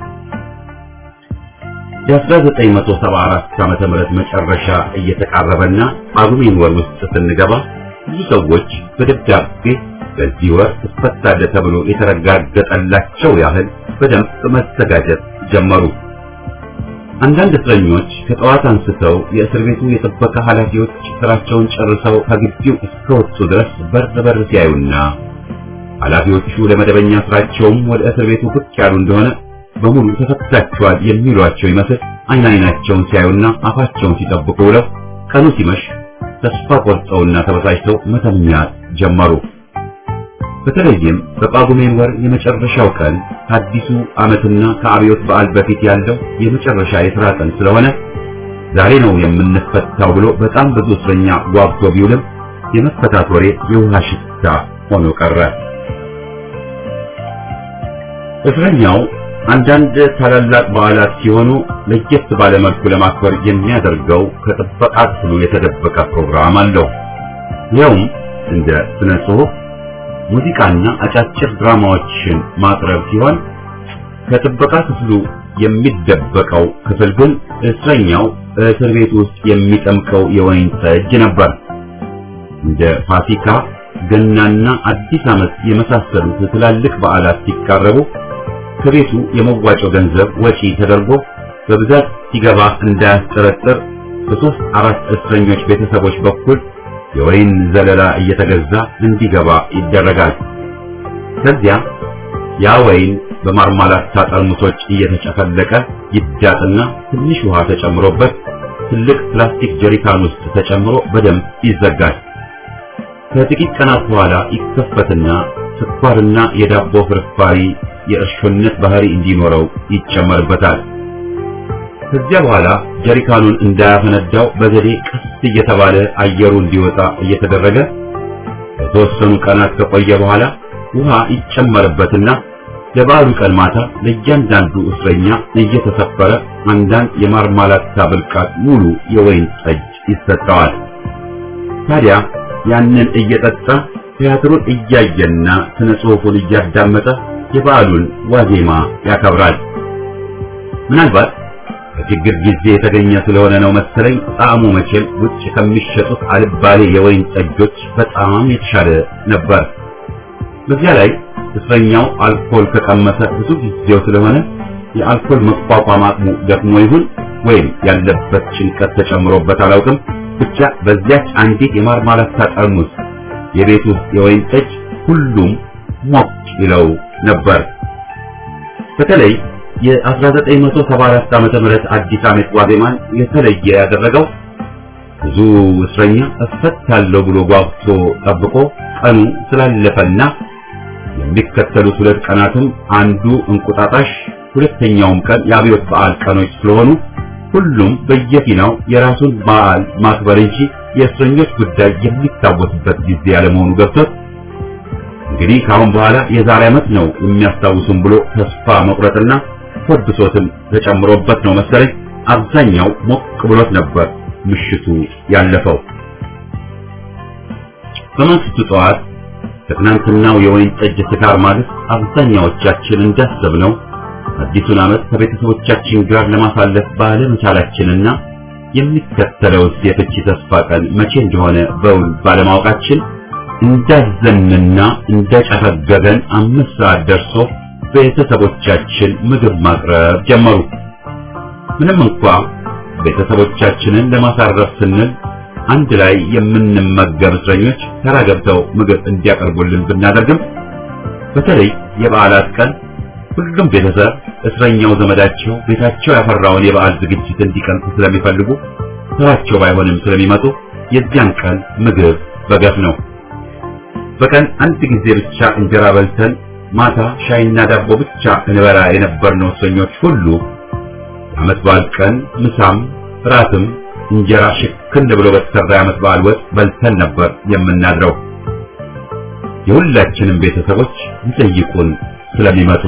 የ1974 ዓመተ ምህረት መጨረሻ እየተቃረበና ጳጉሜን ወር ውስጥ ስንገባ ብዙ ሰዎች በደብዳቤ በዚህ ወር ትፈታለህ ተብሎ የተረጋገጠላቸው ያህል በደንብ መዘጋጀት ጀመሩ። አንዳንድ እስረኞች ከጠዋት አንስተው የእስር ቤቱ የጥበቃ ኃላፊዎች ስራቸውን ጨርሰው ከግቢው እስከወጡ ድረስ በር በር ሲያዩና ኃላፊዎቹ ለመደበኛ ስራቸውም ወደ እስር ቤቱ ብቅ ያሉ እንደሆነ በሙሉ ተፈታችኋል የሚሏቸው ይመስል አይን አይናቸውን ሲያዩና አፋቸውን ሲጠብቁ ውለው ቀኑ ሲመሽ ተስፋ ቆርጠውና ተበሳጭተው መተኛት ጀመሩ። በተለይም በጳጉሜን ወር የመጨረሻው ቀን ከአዲሱ ዓመትና ከአብዮት በዓል በፊት ያለው የመጨረሻ የሥራ ቀን ስለሆነ ዛሬ ነው የምንፈታው ብሎ በጣም ብዙ እስረኛ ጓጉቶ ቢውልም የመፈታት ወሬ የውሃ ሽታ ሆኖ ቀረ። እስረኛው አንዳንድ ታላላቅ በዓላት ሲሆኑ ለየት ባለ መልኩ ለማክበር የሚያደርገው ከጥበቃ ክፍሉ የተደበቀ ፕሮግራም አለው። ይኸውም እንደ ስነ ጽሑፍ፣ ሙዚቃና አጫጭር ድራማዎችን ማቅረብ ሲሆን ከጥበቃ ክፍሉ የሚደበቀው ክፍል ግን እስረኛው እስር ቤት ውስጥ የሚጠምቀው የወይን ጠጅ ነበር። እንደ ፋሲካ፣ ገናና አዲስ ዓመት የመሳሰሉት ትላልቅ በዓላት ሲቃረቡ ከቤቱ የመዋጮ ገንዘብ ወጪ ተደርጎ በብዛት ሲገባ እንዳያስጠረጥር በሶስት አራት እስረኞች ቤተሰቦች በኩል የወይን ዘለላ እየተገዛ እንዲገባ ይደረጋል። ከዚያ ያ ወይን በማርማላታ ጠርሙሶች እየተጨፈለቀ ይዳጥና ትንሽ ውሃ ተጨምሮበት ትልቅ ፕላስቲክ ጀሪካን ውስጥ ተጨምሮ በደንብ ይዘጋል። ከጥቂት ቀናት በኋላ ይከፈትና ስኳርና የዳቦ ፍርፋሪ የእርሾነት ባህሪ እንዲኖረው ይጨመርበታል። ከዚያ በኋላ ጀሪካኑን እንዳያፈነዳው በዘዴ ቀስ እየተባለ አየሩ እንዲወጣ እየተደረገ በተወሰኑ ቀናት ከቆየ በኋላ ውሃ ይጨመርበትና ለበዓሉ ቀን ማታ ለእያንዳንዱ እስረኛ እየተሰፈረ አንዳንድ የማርማላታ ብልቃጥ ሙሉ የወይን ጠጅ ይሰጠዋል። ታዲያ ያንን እየጠጣ ቲያትሩን እያየና ስነ ጽሑፉን እያዳመጠ የበዓሉን ዋዜማ ያከብራል። ምናልባት በችግር ጊዜ የተገኘ ስለሆነ ነው መሰለኝ ጣዕሙ መቼም ውጭ ከሚሸጡት አልባሌ የወይን ጠጆች በጣም የተሻለ ነበር። በዚያ ላይ እስረኛው አልኮል ከቀመሰ ብዙ ጊዜው ስለሆነ የአልኮል መቋቋም አቅሙ ደክሞ ይሁን ወይም ያለበት ጭንቀት ተጨምሮበት አላውቅም፣ ብቻ በዚያች አንዲት የማርማላታ ጠርሙስ የቤት ውስጥ የወይን ጠጅ ሁሉም ሞቅ ይለው ነበር። በተለይ የ1974 ዓመተ ምህረት አዲስ ዓመት ዋዜማን የተለየ ያደረገው ብዙ እስረኛ እፈታለሁ ብሎ ጓጉቶ ጠብቆ ቀኑ ስላለፈና የሚከተሉት ሁለት ቀናትም አንዱ እንቁጣጣሽ ሁለተኛውም ቀን የአብዮት በዓል ቀኖች ስለሆኑ ሁሉም በየፊናው የራሱን በዓል ማክበር እንጂ የእስረኞች ጉዳይ የሚታወስበት ጊዜ ያለመሆኑ ገብቶት እንግዲህ ከአሁን በኋላ የዛሬ ዓመት ነው የሚያስታውሱን ብሎ ተስፋ መቁረጥና የሆድ ብሶትም ተጨምሮበት ነው መሰለኝ አብዛኛው ሞቅ ብሎት ነበር ምሽቱ ያለፈው። በማግስቱ ጠዋት ከትናንትናው የወይን ጠጅ ስካር ማግስት አብዛኛዎቻችን እንዳሰብነው አዲሱን ዓመት ከቤተሰቦቻችን ጋር ለማሳለፍ ባለመቻላችንና የሚከተለውስ የፍቺ ተስፋ ቀን መቼ እንደሆነ በውል ባለማወቃችን እንዳዘንና እንደጨፈገገን አምስት ሰዓት ደርሶ ቤተሰቦቻችን ምግብ ማቅረብ ጀመሩ። ምንም እንኳ ቤተሰቦቻችንን ለማሳረፍ ስንል አንድ ላይ የምንመገብ እስረኞች ተራ ገብተው ምግብ እንዲያቀርቡልን ብናደርግም በተለይ የበዓላት ቀን ሁሉም ቤተሰብ እስረኛው ዘመዳቸው ቤታቸው ያፈራውን የበዓል ዝግጅት እንዲቀምሱ ስለሚፈልጉ ተራቸው ባይሆንም ስለሚመጡ የዚያን ቀን ምግብ በገፍ ነው። በቀን አንድ ጊዜ ብቻ እንጀራ በልተን ማታ ሻይና ዳቦ ብቻ እንበላ የነበርነው እስረኞች ሁሉ የዓመት በዓል ቀን ምሳም ራትም እንጀራ ሽክን ብሎ በተሰራ የዓመት በዓል ወጥ በልተን ነበር የምናድረው። የሁላችንም ቤተሰቦች ይጠይቁን ስለሚመጡ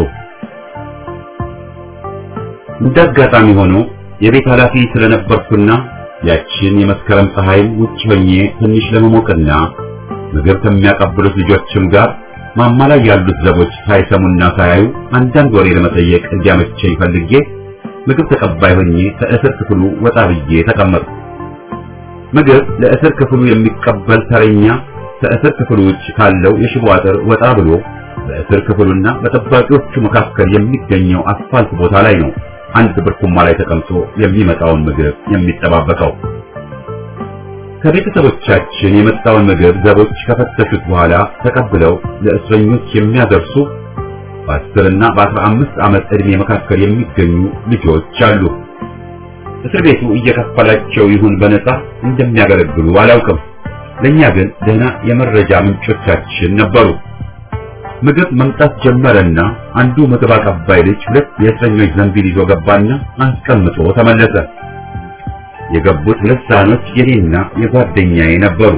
እንደ አጋጣሚ ሆኖ የቤት ኃላፊ ስለነበርኩና ያችን የመስከረም ፀሐይም ውጭ ሆኜ ትንሽ ለመሞቅና ምግብ ከሚያቀብሉት ልጆችም ጋር ማማ ላይ ያሉት ዘቦች ሳይሰሙና ሳያዩ አንዳንድ ወሬ ለመጠየቅ እንዲያመቸኝ ፈልጌ ምግብ ተቀባይ ሆኜ ከእስር ክፍሉ ወጣ ብዬ ተቀመጥኩ። ምግብ ለእስር ክፍሉ የሚቀበል ተረኛ ከእስር ክፍሉ ውጭ ካለው የሽቦ አጥር ወጣ ብሎ በእስር ክፍሉና በጠባቂዎቹ መካከል የሚገኘው አስፋልት ቦታ ላይ ነው አንድ ብርኩማ ላይ ተቀምጦ የሚመጣውን ምግብ የሚጠባበቀው። ከቤተሰቦቻችን የመጣውን ምግብ ዘቦች ከፈተሹት በኋላ ተቀብለው ለእስረኞች የሚያደርሱ በአስርና በአስራ አምስት ዓመት ዕድሜ መካከል የሚገኙ ልጆች አሉ። እስር ቤቱ እየከፈላቸው ይሁን በነፃ እንደሚያገለግሉ አላውቅም። ለእኛ ግን ደህና የመረጃ ምንጮቻችን ነበሩ። ምግብ መምጣት ጀመረና አንዱ ምግብ አቀባይ ልጅ ሁለት የእስረኞች ዘንቢል ይዞ ገባና አስቀምጦ ተመለሰ። የገቡት ሁለት ሳህኖች የኔና የጓደኛዬ ነበሩ።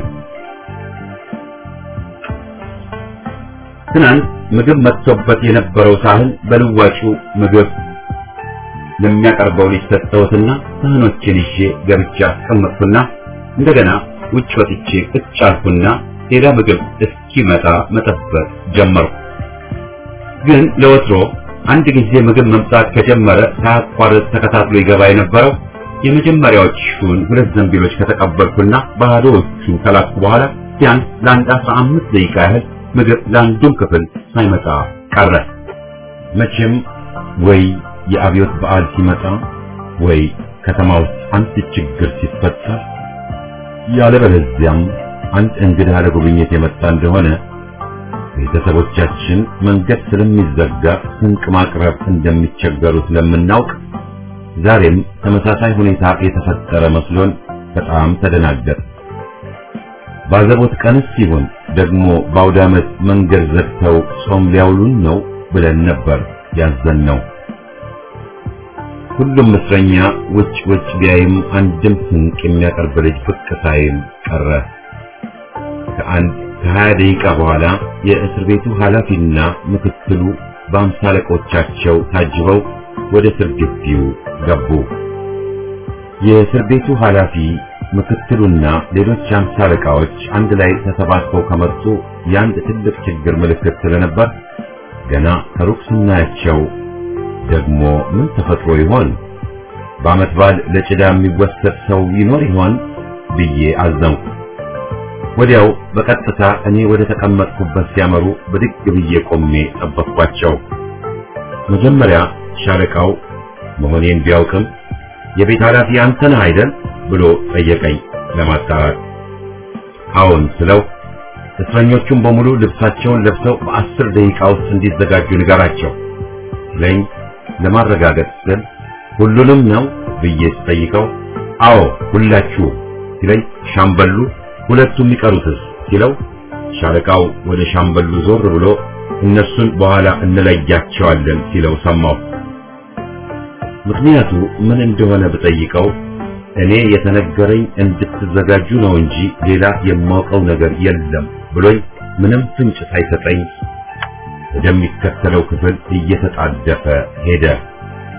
ትናንት ምግብ መጥቶበት የነበረው ሳህን በልዋጩ ምግብ ለሚያቀርበው ልጅ ሰጠሁትና ሳህኖችን ይዤ ገብቼ አስቀመጥኩና እንደገና ውጭ ወጥቼ ቁጭ አልኩና ሌላ ምግብ እስኪመጣ መጠበቅ ጀመርኩ። ግን ለወትሮ አንድ ጊዜ ምግብ መምጣት ከጀመረ ሳያቋርጥ ተከታትሎ ይገባ የነበረው የመጀመሪያዎቹን ሁለት ዘንቢሎች ከተቀበልኩና ባዶዎቹን ከላኩ በኋላ ቢያንስ ለአንድ አስራ አምስት ደቂቃ ያህል ምግብ ለአንዱም ክፍል ሳይመጣ ቀረ። መቼም ወይ የአብዮት በዓል ሲመጣ ወይ ከተማ ውስጥ አንድ ችግር ሲፈጠር ያለበለዚያም አንድ እንግዳ ለጉብኝት የመጣ እንደሆነ ቤተሰቦቻችን መንገድ ስለሚዘጋ ስንቅ ማቅረብ እንደሚቸገሩ ስለምናውቅ ዛሬም ተመሳሳይ ሁኔታ የተፈጠረ መስሎን በጣም ተደናገጥ። ባዘቦት ቀንስ ሲሆን ደግሞ በአውደ ዓመት መንገድ ዘግተው ጾም ሊያውሉን ነው ብለን ነበር ያዘንነው። ሁሉም እስረኛ ውጭ ውጭ ቢያይም አንድም ስንቅ የሚያቀርብ ልጅ ብቅ ሳይል ቀረ። ከአንድ ከሀያ ደቂቃ በኋላ የእስር ቤቱ ኃላፊና ምክትሉ በአምሳ አለቆቻቸው ታጅበው ወደ እስር ግቢው ገቡ። የእስር ቤቱ ኃላፊ ምክትሉና ሌሎች አምሳ አለቃዎች አንድ ላይ ተሰባስበው ከመጡ የአንድ ትልቅ ችግር ምልክት ስለነበር ገና ከሩቅ ስናያቸው ደግሞ ምን ተፈጥሮ ይሆን? በዓመት በዓል ለጭዳ የሚወሰድ ሰው ይኖር ይሆን ብዬ አዘንኩ። ወዲያው በቀጥታ እኔ ወደ ተቀመጥኩበት ሲያመሩ ብድግ ብዬ ቆሜ ጠበቅኳቸው። መጀመሪያ ሻለቃው መሆኔን ቢያውቅም የቤት ኃላፊ አንተ ነህ አይደል ብሎ ጠየቀኝ ለማጣራት። አዎን ስለው እስረኞቹም በሙሉ ልብሳቸውን ለብሰው በአስር ደቂቃ ውስጥ እንዲዘጋጁ ንገራቸው ስለኝ ለማረጋገጥ ስል ሁሉንም ነው ብዬ ስጠይቀው አዎ ሁላችሁ ሲለኝ ሻምበሉ ሁለቱ የሚቀሩትስ ሲለው ሻለቃው ወደ ሻምበሉ ዞር ብሎ እነሱን በኋላ እንለያቸዋለን ሲለው ሰማሁ። ምክንያቱ ምን እንደሆነ ብጠይቀው እኔ የተነገረኝ እንድትዘጋጁ ነው እንጂ ሌላ የማውቀው ነገር የለም ብሎኝ ምንም ፍንጭ ሳይሰጠኝ ወደሚከተለው ክፍል እየተጣደፈ ሄደ።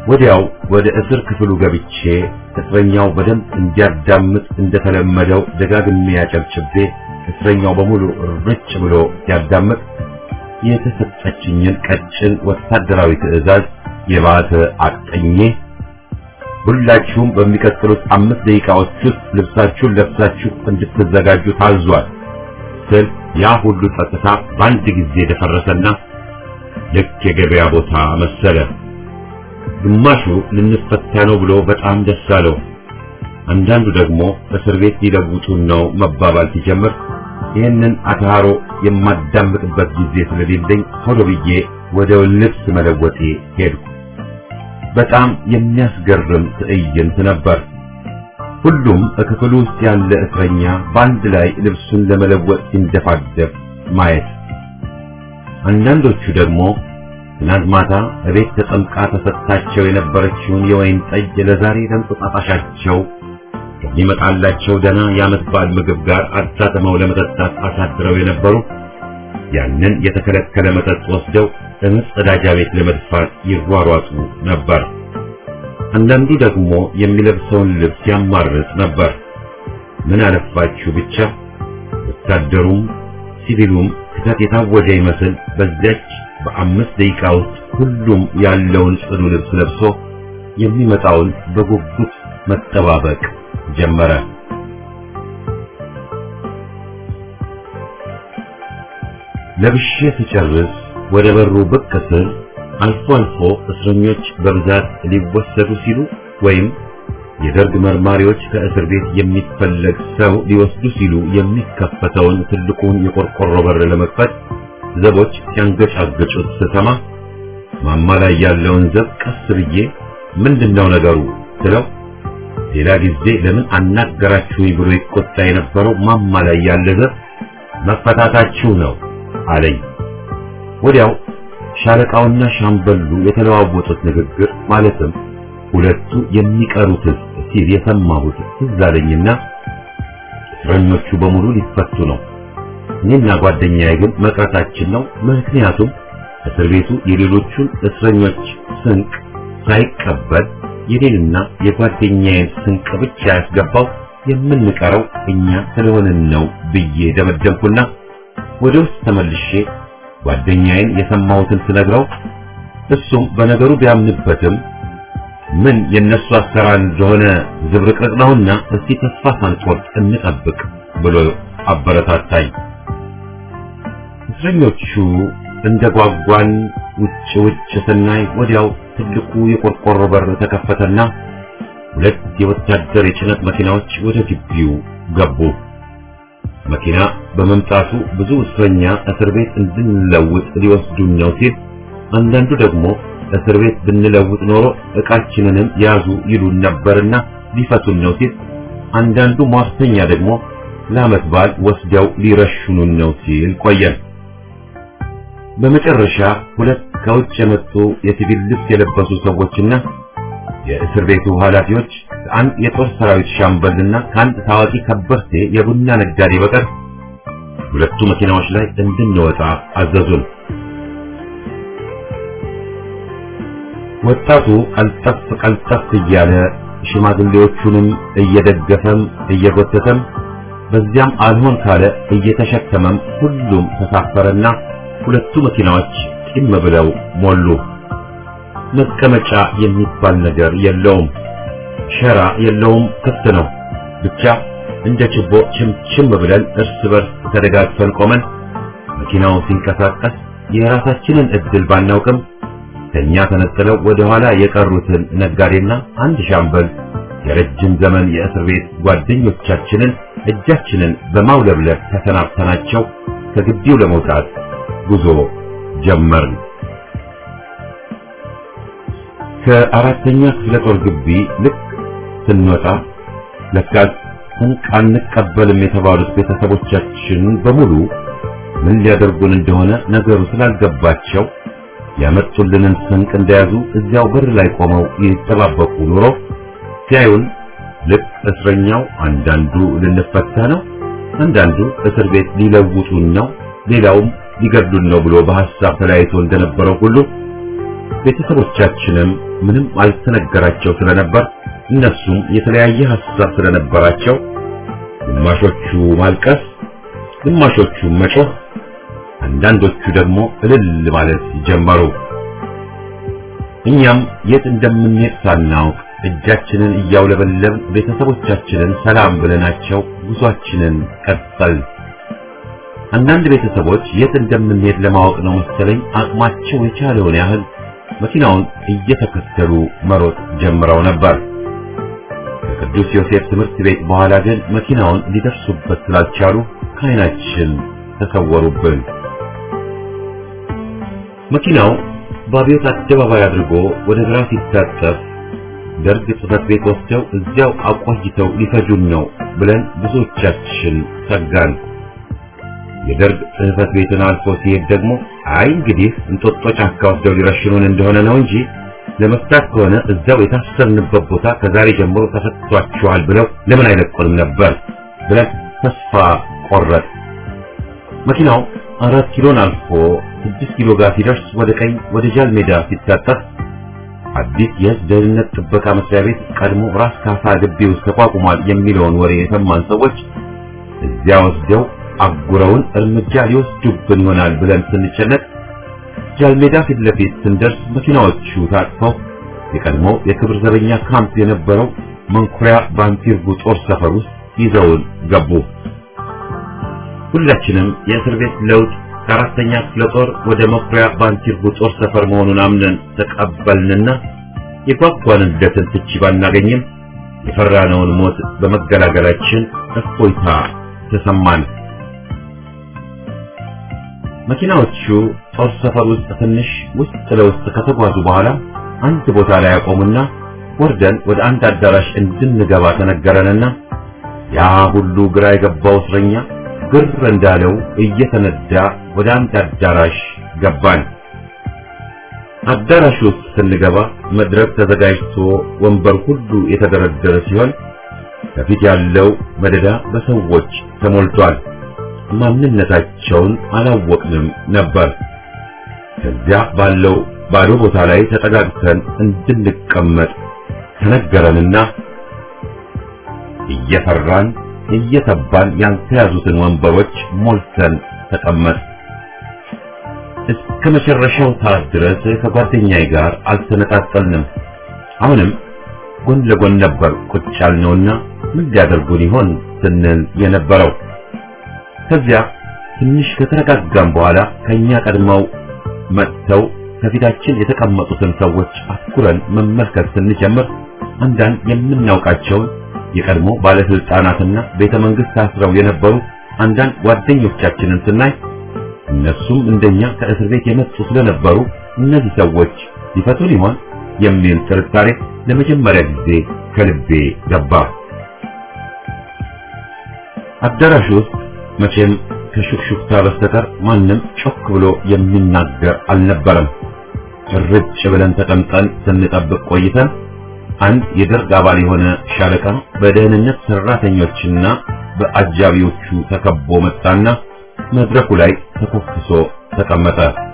ወዲያው ወደ እስር ክፍሉ ገብቼ እስረኛው በደንብ እንዲያዳምጥ እንደተለመደው ደጋግሜ ያጨብጭቤ እስረኛው በሙሉ ርጭ ብሎ ሲያዳምጥ የተሰጠችኝን ቀጭን ወታደራዊ ትዕዛዝ የባተ አቅጠኜ ሁላችሁም በሚቀጥሉት አምስት ደቂቃዎች ውስጥ ልብሳችሁን ለብሳችሁ እንድትዘጋጁ ታዟል ስል ያ ሁሉ ጸጥታ በአንድ ጊዜ ደፈረሰና ልክ የገበያ ቦታ መሰለ። ግማሹ ልንፈታ ነው ብሎ በጣም ደስ አለው። አንዳንዱ ደግሞ እስር ቤት ሊለውጡን ነው መባባል ሲጀምር ይህንን አታሮ የማዳምጥበት ጊዜ ስለሌለኝ ቶሎ ብዬ ወደ ልብስ መለወጤ ሄድኩ። በጣም የሚያስገርም ትዕይንት ነበር። ሁሉም በክፍሉ ውስጥ ያለ እስረኛ በአንድ ላይ ልብሱን ለመለወጥ ሲንደፋደፍ ማየት፣ አንዳንዶቹ ደግሞ ትናንት ማታ እቤት ተጠምቃ ተሰጥታቸው የነበረችውን የወይን ጠጅ ለዛሬ ለእንቁጣጣሻቸው ከሚመጣላቸው ደህና የዓመት በዓል ምግብ ጋር አጣጥመው ለመጠጣት አሳድረው የነበሩ ያንን የተከለከለ መጠጥ ወስደው በመጸዳጃ ቤት ለመድፋት ይሯሯጡ ነበር። አንዳንዱ ደግሞ የሚለብሰውን ልብስ ያማርጥ ነበር። ምን አለፋችሁ ብቻ ወታደሩም ሲቪሉም ክተት የታወጀ ይመስል በዚያች በአምስት ደቂቃ ውስጥ ሁሉም ያለውን ጽዱ ልብስ ለብሶ የሚመጣውን በጉጉት መጠባበቅ ጀመረ። ለብሼ ስጨርስ ወደ በሩ ብቅ ስል አልፎ አልፎ እስረኞች በብዛት ሊወሰዱ ሲሉ ወይም የደርግ መርማሪዎች ከእስር ቤት የሚፈለግ ሰው ሊወስዱ ሲሉ የሚከፈተውን ትልቁን የቆርቆሮ በር ለመክፈት ዘቦች ሲያንገጫገጩት ስሰማ ማማ ላይ ያለውን ዘብ ቀስ ብዬ ምንድነው ነገሩ ስለው ሌላ ጊዜ ለምን አናገራችሁኝ ብሎ ይቆጣ የነበረው ማማ ላይ ያለ ዘብ መፈታታችሁ ነው አለኝ። ወዲያው ሻለቃውና ሻምበሉ የተለዋወጡት ንግግር ማለትም ሁለቱ የሚቀሩት ሲል የሰማሁት ትዝ አለኝና እስረኞቹ በሙሉ ሊፈቱ ነው፣ እኔና ጓደኛዬ ግን መቅረታችን ነው። ምክንያቱም እስር ቤቱ የሌሎቹን እስረኞች ስንቅ ሳይቀበል የኔንና የጓደኛዬን ስንቅ ብቻ ያስገባው የምንቀረው እኛ ስለሆንን ነው ብዬ ደመደምኩና ወደ ውስጥ ተመልሼ ጓደኛዬን የሰማሁትን ስነግረው እሱም በነገሩ ቢያምንበትም ምን የነሱ አሰራር እንደሆነ ዝብርቅርቅ ነውና እስቲ ተስፋ ሳንቆርጥ እንጠብቅ ብሎ አበረታታኝ። እስረኞቹ እንደ ጓጓን ውጭ ውጭ ስናይ ወዲያው ትልቁ የቆርቆሮ በር ተከፈተና ሁለት የወታደር የጭነት መኪናዎች ወደ ግቢው ገቡ። መኪና በመምጣቱ ብዙ እስረኛ እስር ቤት እንድንለውጥ ሊወስዱን ነው ሲል፣ አንዳንዱ ደግሞ እስር ቤት ብንለውጥ ኖሮ ዕቃችንንም ያዙ ይሉን ነበርና ሊፈቱን ነው ሲል፣ አንዳንዱ ሟርተኛ ደግሞ ለዓመት በዓል ወስደው ሊረሽኑን ነው ሲል ቆየን። በመጨረሻ ሁለት ከውጭ የመጡ የሲቪል ልብስ የለበሱ ሰዎችና የእስር ቤቱ ኃላፊዎች ከአንድ የጦር ሰራዊት ሻምበልና ከአንድ ታዋቂ ከበርቴ የቡና ነጋዴ በቀር ሁለቱ መኪናዎች ላይ እንድንወጣ አዘዙን። ወጣቱ ቀልጠፍ ቀልጠፍ እያለ ሽማግሌዎቹንም እየደገፈም እየጎተተም በዚያም አልሆን ካለ እየተሸከመም ሁሉም ተሳፈረና ሁለቱ መኪናዎች ጢም ብለው ሞሉ። መቀመጫ የሚባል ነገር የለውም። ሸራ የለውም፣ ክፍት ነው። ብቻ እንደ ችቦ ችምችም ብለን እርስ በርስ ተደጋግፈን ቆመን መኪናው ሲንቀሳቀስ የራሳችንን እድል ባናውቅም ከኛ ተነጥለው ወደ ኋላ የቀሩትን ነጋዴና አንድ ሻምበል የረጅም ዘመን የእስር ቤት ጓደኞቻችንን እጃችንን በማውለብለብ ተሰናብተናቸው ከግቢው ለመውጣት ጉዞ ጀመርን። ከአራተኛ ክፍለ ጦር ግቢ ልክ ስንወጣ ለካስ ስንቅ አንቀበልም የተባሉት ቤተሰቦቻችን በሙሉ ምን ሊያደርጉን እንደሆነ ነገሩ ስላልገባቸው ያመጡልንን ስንቅ እንደያዙ እዚያው በር ላይ ቆመው ይጠባበቁ ኑሮ ሲያዩን ልክ እስረኛው አንዳንዱ ልንፈታ ነው፣ አንዳንዱ እስር ቤት ሊለውጡን ነው፣ ሌላውም ሊገድሉን ነው ብሎ በሐሳብ ተለያይቶ እንደነበረው ሁሉ ቤተሰቦቻችንም ምንም አልተነገራቸው ስለነበር እነሱም የተለያየ ሐሳብ ስለነበራቸው ግማሾቹ ማልቀስ፣ ግማሾቹ መጮህ፣ አንዳንዶቹ ደግሞ እልል ማለት ጀመሩ። እኛም የት እንደምንሄድ ሳናውቅ እጃችንን እያውለበለብን ቤተሰቦቻችንን ሰላም ብለናቸው ጉዟችንን ቀጠልን። አንዳንድ ቤተሰቦች የት እንደምንሄድ ለማወቅ ነው መሰለኝ አቅማቸው የቻለውን ያህል መኪናውን እየተከተሉ መሮጥ ጀምረው ነበር። ከቅዱስ ዮሴፍ ትምህርት ቤት በኋላ ግን መኪናውን ሊደርሱበት ስላልቻሉ ከዓይናችን ተሰወሩብን። መኪናው በአብዮት አደባባይ አድርጎ ወደ ግራ ሲታጠፍ ደርግ ጽሕፈት ቤት ወስደው እዚያው አቆይተው ሊፈጁን ነው ብለን ብዙዎቻችን ሰጋን። የደርግ ጽሕፈት ቤትን አልፎ ሲሄድ ደግሞ አይ እንግዲህ እንጦጦ ጫካ ወስደው ሊረሽኑን እንደሆነ ነው እንጂ ለመፍታት ከሆነ እዛው የታሰርንበት ቦታ ከዛሬ ጀምሮ ተፈቷችኋል ብለው ለምን አይለቁንም ነበር ብለን ተስፋ ቆረጥ። መኪናው አራት ኪሎን አልፎ ስድስት ኪሎ ጋር ሲደርስ ወደ ቀኝ ወደ ጃል ሜዳ ሲታጠፍ አዲስ የሕዝብ ደህንነት ጥበቃ መስሪያ ቤት ቀድሞ ራስ ካሳ ግቢ ውስጥ ተቋቁሟል የሚለውን ወሬ የሰማን ሰዎች እዚያ ወስደው አጉረውን እርምጃ ሊወስዱብን ይሆናል ብለን ስንጨነቅ ጃልሜዳ ፊት ለፊት ስንደርስ መኪናዎቹ ታጥፈው የቀድሞ የክብር ዘበኛ ካምፕ የነበረው መንኩሪያ ባንቲርጉ ጦር ሰፈር ውስጥ ይዘውን ገቡ። ሁላችንም የእስር ቤት ለውጥ ከአራተኛ ክፍለ ጦር ወደ መኩሪያ ባንቲርጉ ጦር ሰፈር መሆኑን አምነን ተቀበልንና የጓጓንለትን ፍቺ ባናገኝም የፈራነውን ሞት በመገላገላችን እፎይታ ተሰማን። መኪናዎቹ ጦር ሰፈር ውስጥ ትንሽ ውስጥ ለውስጥ ከተጓዙ በኋላ አንድ ቦታ ላይ ያቆሙና ወርደን ወደ አንድ አዳራሽ እንድንገባ ተነገረንና ያ ሁሉ ግራ የገባው እስረኛ ግር እንዳለው እየተነዳ ወደ አንድ አዳራሽ ገባን። አዳራሽ ውስጥ ስንገባ መድረክ ተዘጋጅቶ ወንበር ሁሉ የተደረደረ ሲሆን ከፊት ያለው መደዳ በሰዎች ተሞልቷል። ማንነታቸውን አላወቅንም ነበር። ከዚያ ባለው ባዶ ቦታ ላይ ተጠጋግተን እንድንቀመጥ ተነገረንና እየፈራን እየተባን ያልተያዙትን ወንበሮች ሞልተን ተቀመጥ። እስከ መጨረሻው ሰዓት ድረስ ከጓደኛዬ ጋር አልተነጣጠልንም። አሁንም ጎን ለጎን ነበር ቁጭ ያልነውና ምን ሊያደርጉን ይሆን ስንል የነበረው። ከዚያ ትንሽ ከተረጋጋም በኋላ ከኛ ቀድመው መጥተው ከፊታችን የተቀመጡትን ሰዎች አትኩረን መመልከት ስንጀምር አንዳንድ የምናውቃቸውን የቀድሞ ባለስልጣናትና ቤተ መንግስት ታስረው የነበሩ አንዳንድ ጓደኞቻችንን ስናይ እነሱም እንደኛ ከእስር ቤት የመጡ ስለነበሩ እነዚህ ሰዎች ሊፈቱን ይሆን የሚል ጥርጣሬ ለመጀመሪያ ጊዜ ከልቤ ገባ። አዳራሽ ውስጥ መቼም ከሹክሹክታ በስተቀር ማንም ጮክ ብሎ የሚናገር አልነበረም። ርጭ ብለን ተቀምጠን ስንጠብቅ ቆይተን አንድ የደርግ አባል የሆነ ሻለቃ በደህንነት ሰራተኞችና በአጃቢዎቹ ተከቦ መጣና መድረኩ ላይ ተኮፍሶ ተቀመጠ።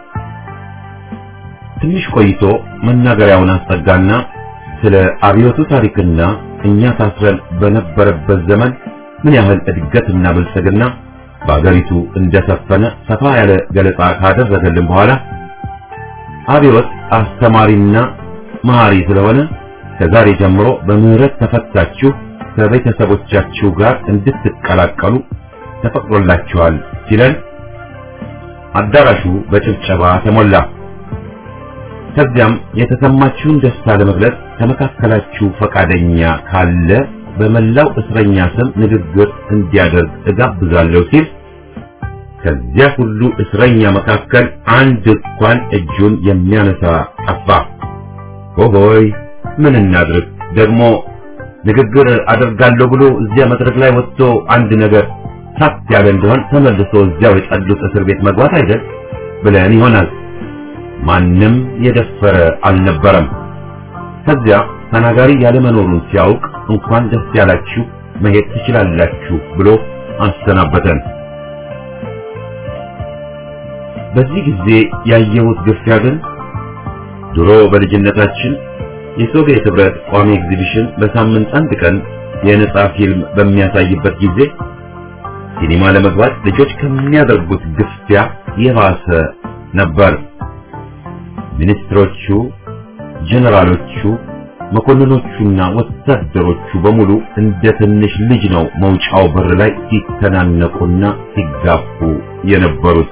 ትንሽ ቆይቶ መናገሪያውን አስጠጋና ስለ አብዮቱ ታሪክና እኛ ታስረን በነበረበት ዘመን ምን ያህል እድገትና ብልጽግና በአገሪቱ እንደሰፈነ ሰፋ ያለ ገለጻ ካደረገልን በኋላ አብዮት አስተማሪና መሐሪ ስለሆነ ከዛሬ ጀምሮ በምህረት ተፈታችሁ ከቤተሰቦቻችሁ ጋር እንድትቀላቀሉ ተፈቅዶላችኋል ሲለን አዳራሹ በጭብጨባ ተሞላ። ከዚያም የተሰማችሁን ደስታ ለመግለጽ ከመካከላችሁ ፈቃደኛ ካለ በመላው እስረኛ ስም ንግግር እንዲያደርግ እጋብዛለሁ ሲል ከዚያ ሁሉ እስረኛ መካከል አንድ እንኳን እጁን የሚያነሳ ጠፋ። ሆሆይ ምን እናድርግ ደግሞ ንግግር አደርጋለሁ ብሎ እዚያ መድረክ ላይ ወጥቶ አንድ ነገር ሳት ያለ እንደሆን ተመልሶ እዚያው የጸዱት እስር ቤት መግባት አይደል ብለን ይሆናል። ማንም የደፈረ አልነበረም። ከዚያ ተናጋሪ ያለመኖሩን ሲያውቅ እንኳን ደስ ያላችሁ መሄድ ትችላላችሁ ብሎ አሰናበተን። በዚህ ጊዜ ያየሁት ግፊያ ግን ድሮ በልጅነታችን የሶቪየት ህብረት ቋሚ ኤግዚቢሽን በሳምንት አንድ ቀን የነጻ ፊልም በሚያሳይበት ጊዜ ሲኒማ ለመግባት ልጆች ከሚያደርጉት ግፊያ የባሰ ነበር። ሚኒስትሮቹ፣ ጀነራሎቹ፣ መኮንኖቹና ወታደሮቹ በሙሉ እንደ ትንሽ ልጅ ነው መውጫው በር ላይ ሲተናነቁና ሲጋፉ የነበሩት።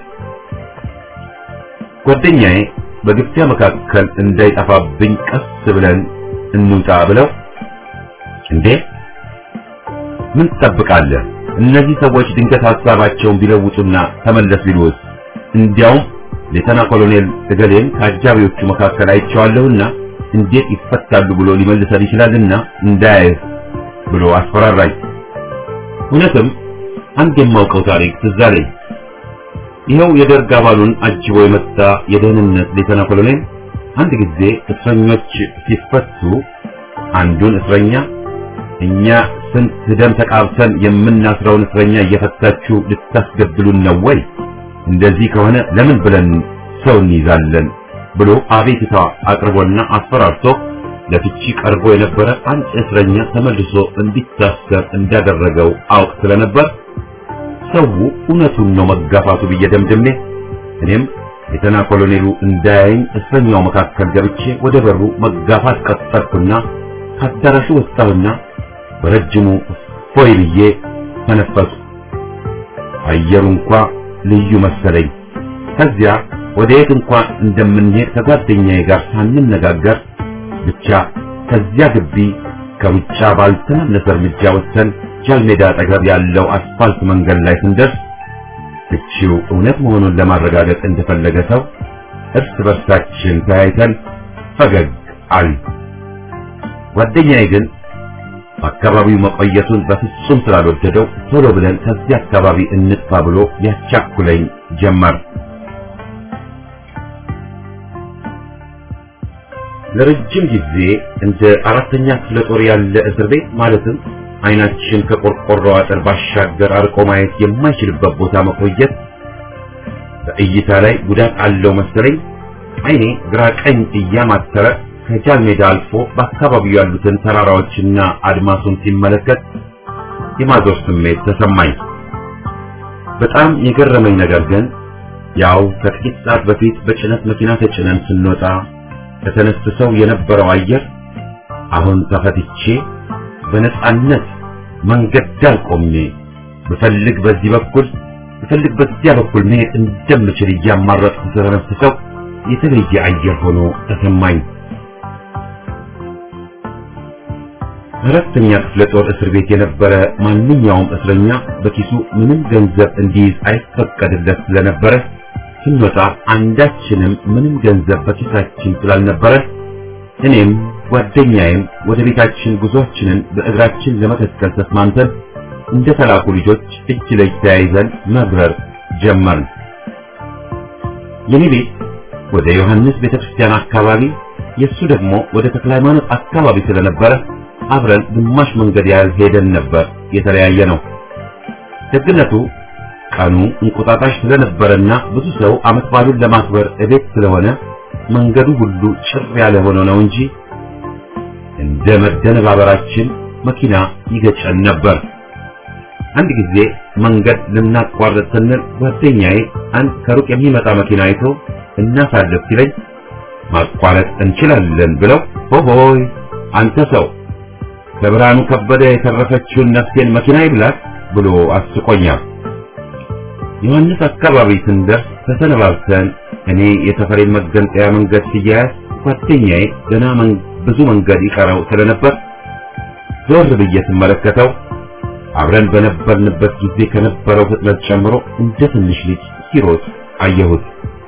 ጓደኛዬ በግፊያ መካከል እንዳይጠፋብኝ ቀስ ብለን እንውጣ ብለው እንዴ ምን ትጠብቃለህ? እነዚህ ሰዎች ድንገት ሀሳባቸውን ቢለውጡና ተመለስ ቢሉስ? እንዲያውም ሌተና ኮሎኔል እገሌን ከአጃቢዎቹ መካከል አይቼዋለሁና እንዴት ይፈታሉ ብሎ ሊመልሰን ይችላልና እንዳያየህ ብሎ አስፈራራኝ። እውነትም አንድ የማውቀው ታሪክ ትዝ አለኝ። ይኸው የደርግ አባሉን አጅቦ የመጣ የደህንነት ሌተና ኮሎኔል አንድ ጊዜ እስረኞች ሲፈቱ አንዱን እስረኛ እኛ ስንት ደም ተቃብተን የምናስረውን እስረኛ እየፈታችሁ ልታስገድሉን ነው ወይ? እንደዚህ ከሆነ ለምን ብለን ሰው እንይዛለን ብሎ አቤቱታ አቅርቦና አስፈራርቶ ለፍቺ ቀርቦ የነበረ አንድ እስረኛ ተመልሶ እንዲታሰር እንዳደረገው አውቅ ስለነበር ሰው እውነቱን ነው መጋፋቱ ብዬ ደምድሜ እኔም ሌተና ኮሎኔሉ እንዳያየኝ እስረኛው መካከል ገብቼ ወደ በሩ መጋፋት ቀጠልኩና ከአዳራሹ ወጣሁና በረጅሙ ፎይ ብዬ ተነፈሱ። አየሩ እንኳ ልዩ መሰለኝ። ከዚያ ወደ የት እንኳን እንደምንሄድ ከጓደኛዬ ጋር ሳንነጋገር ብቻ ከዚያ ግቢ ከሩጫ ባልተናነሰ እርምጃ ወጥተን ጃልሜዳ አጠገብ ያለው አስፋልት መንገድ ላይ ስንደርስ ፍቺው እውነት መሆኑን ለማረጋገጥ እንደፈለገ ሰው እርስ በርሳችን ተያይተን ፈገግ አልን። ጓደኛዬ ግን አካባቢው መቆየቱን በፍጹም ስላልወደደው ቶሎ ብለን ከዚህ አካባቢ እንጥፋ ብሎ ያቻኩለኝ ጀመር። ለረጅም ጊዜ እንደ አራተኛ ክፍለ ጦር ያለ እስር ቤት ማለትም አይናችን ከቆርቆሮ አጥር ባሻገር አርቆ ማየት የማይችልበት ቦታ መቆየት በእይታ ላይ ጉዳት አለው መሰለኝ። አይኔ ግራ ቀኝ እያማተረ ከጃል ሜዳ አልፎ በአካባቢው ያሉትን ተራራዎችና አድማሱን ሲመለከት የማዞር ስሜት ተሰማኝ። በጣም የገረመኝ ነገር ግን ያው ከጥቂት ሰዓት በፊት በጭነት መኪና ተጭነን ስንወጣ ተተነፍሰው የነበረው አየር አሁን ተፈትቼ በነጻነት መንገድ ዳር ቆሜ ብፈልግ በዚህ በኩል ብፈልግ በዚያ በኩል መሄድ እንደምችል እያማረጥኩ ተተነፍሰው የተለየ አየር ሆኖ ተሰማኝ። አራተኛ ክፍለ ጦር እስር ቤት የነበረ ማንኛውም እስረኛ በኪሱ ምንም ገንዘብ እንዲይዝ አይፈቀድለት ስለነበረ ስንወጣ አንዳችንም ምንም ገንዘብ በኪሳችን ስላልነበረ እኔም ጓደኛዬም ወደ ቤታችን ጉዟችንን በእግራችን ለመከተል ተስማምተን እንደ ተላኩ ልጆች እጅ ለእጅ ተያይዘን መብረር ጀመርን። የኔ ቤት ወደ ዮሐንስ ቤተክርስቲያን አካባቢ፣ የሱ ደግሞ ወደ ተክለ ሃይማኖት አካባቢ ስለነበረ አብረን ግማሽ መንገድ ያህል ሄደን ነበር የተለያየ ነው። ደግነቱ ቀኑ እንቁጣጣሽ ስለነበረና ብዙ ሰው ዓመት በዓሉን ለማክበር እቤት ስለሆነ መንገዱ ሁሉ ጭር ያለ ሆኖ ነው እንጂ እንደ መደነባበራችን መኪና ይገጨን ነበር። አንድ ጊዜ መንገድ ልናቋርጥ ስንል ጓደኛዬ አንድ ከሩቅ የሚመጣ መኪና አይቶ እናሳልፍ ሲለኝ ማቋረጥ እንችላለን ብለው ሆሆይ አንተ ሰው ከብርሃኑ ከበደ የተረፈችውን ነፍሴን መኪና ይብላት ብሎ አስቆኛል። ዮሐንስ አካባቢ ስንደርስ ተሰነባብተን እኔ የተፈሬን መገንጠያ መንገድ ሲያያዝ ጓደኛዬ ገና ብዙ መንገድ ይቀረው ስለነበር ዞር ብዬ ስመለከተው አብረን በነበርንበት ጊዜ ከነበረው ፍጥነት ጨምሮ እንደ ትንሽ ልጅ ሲሮጥ አየሁት።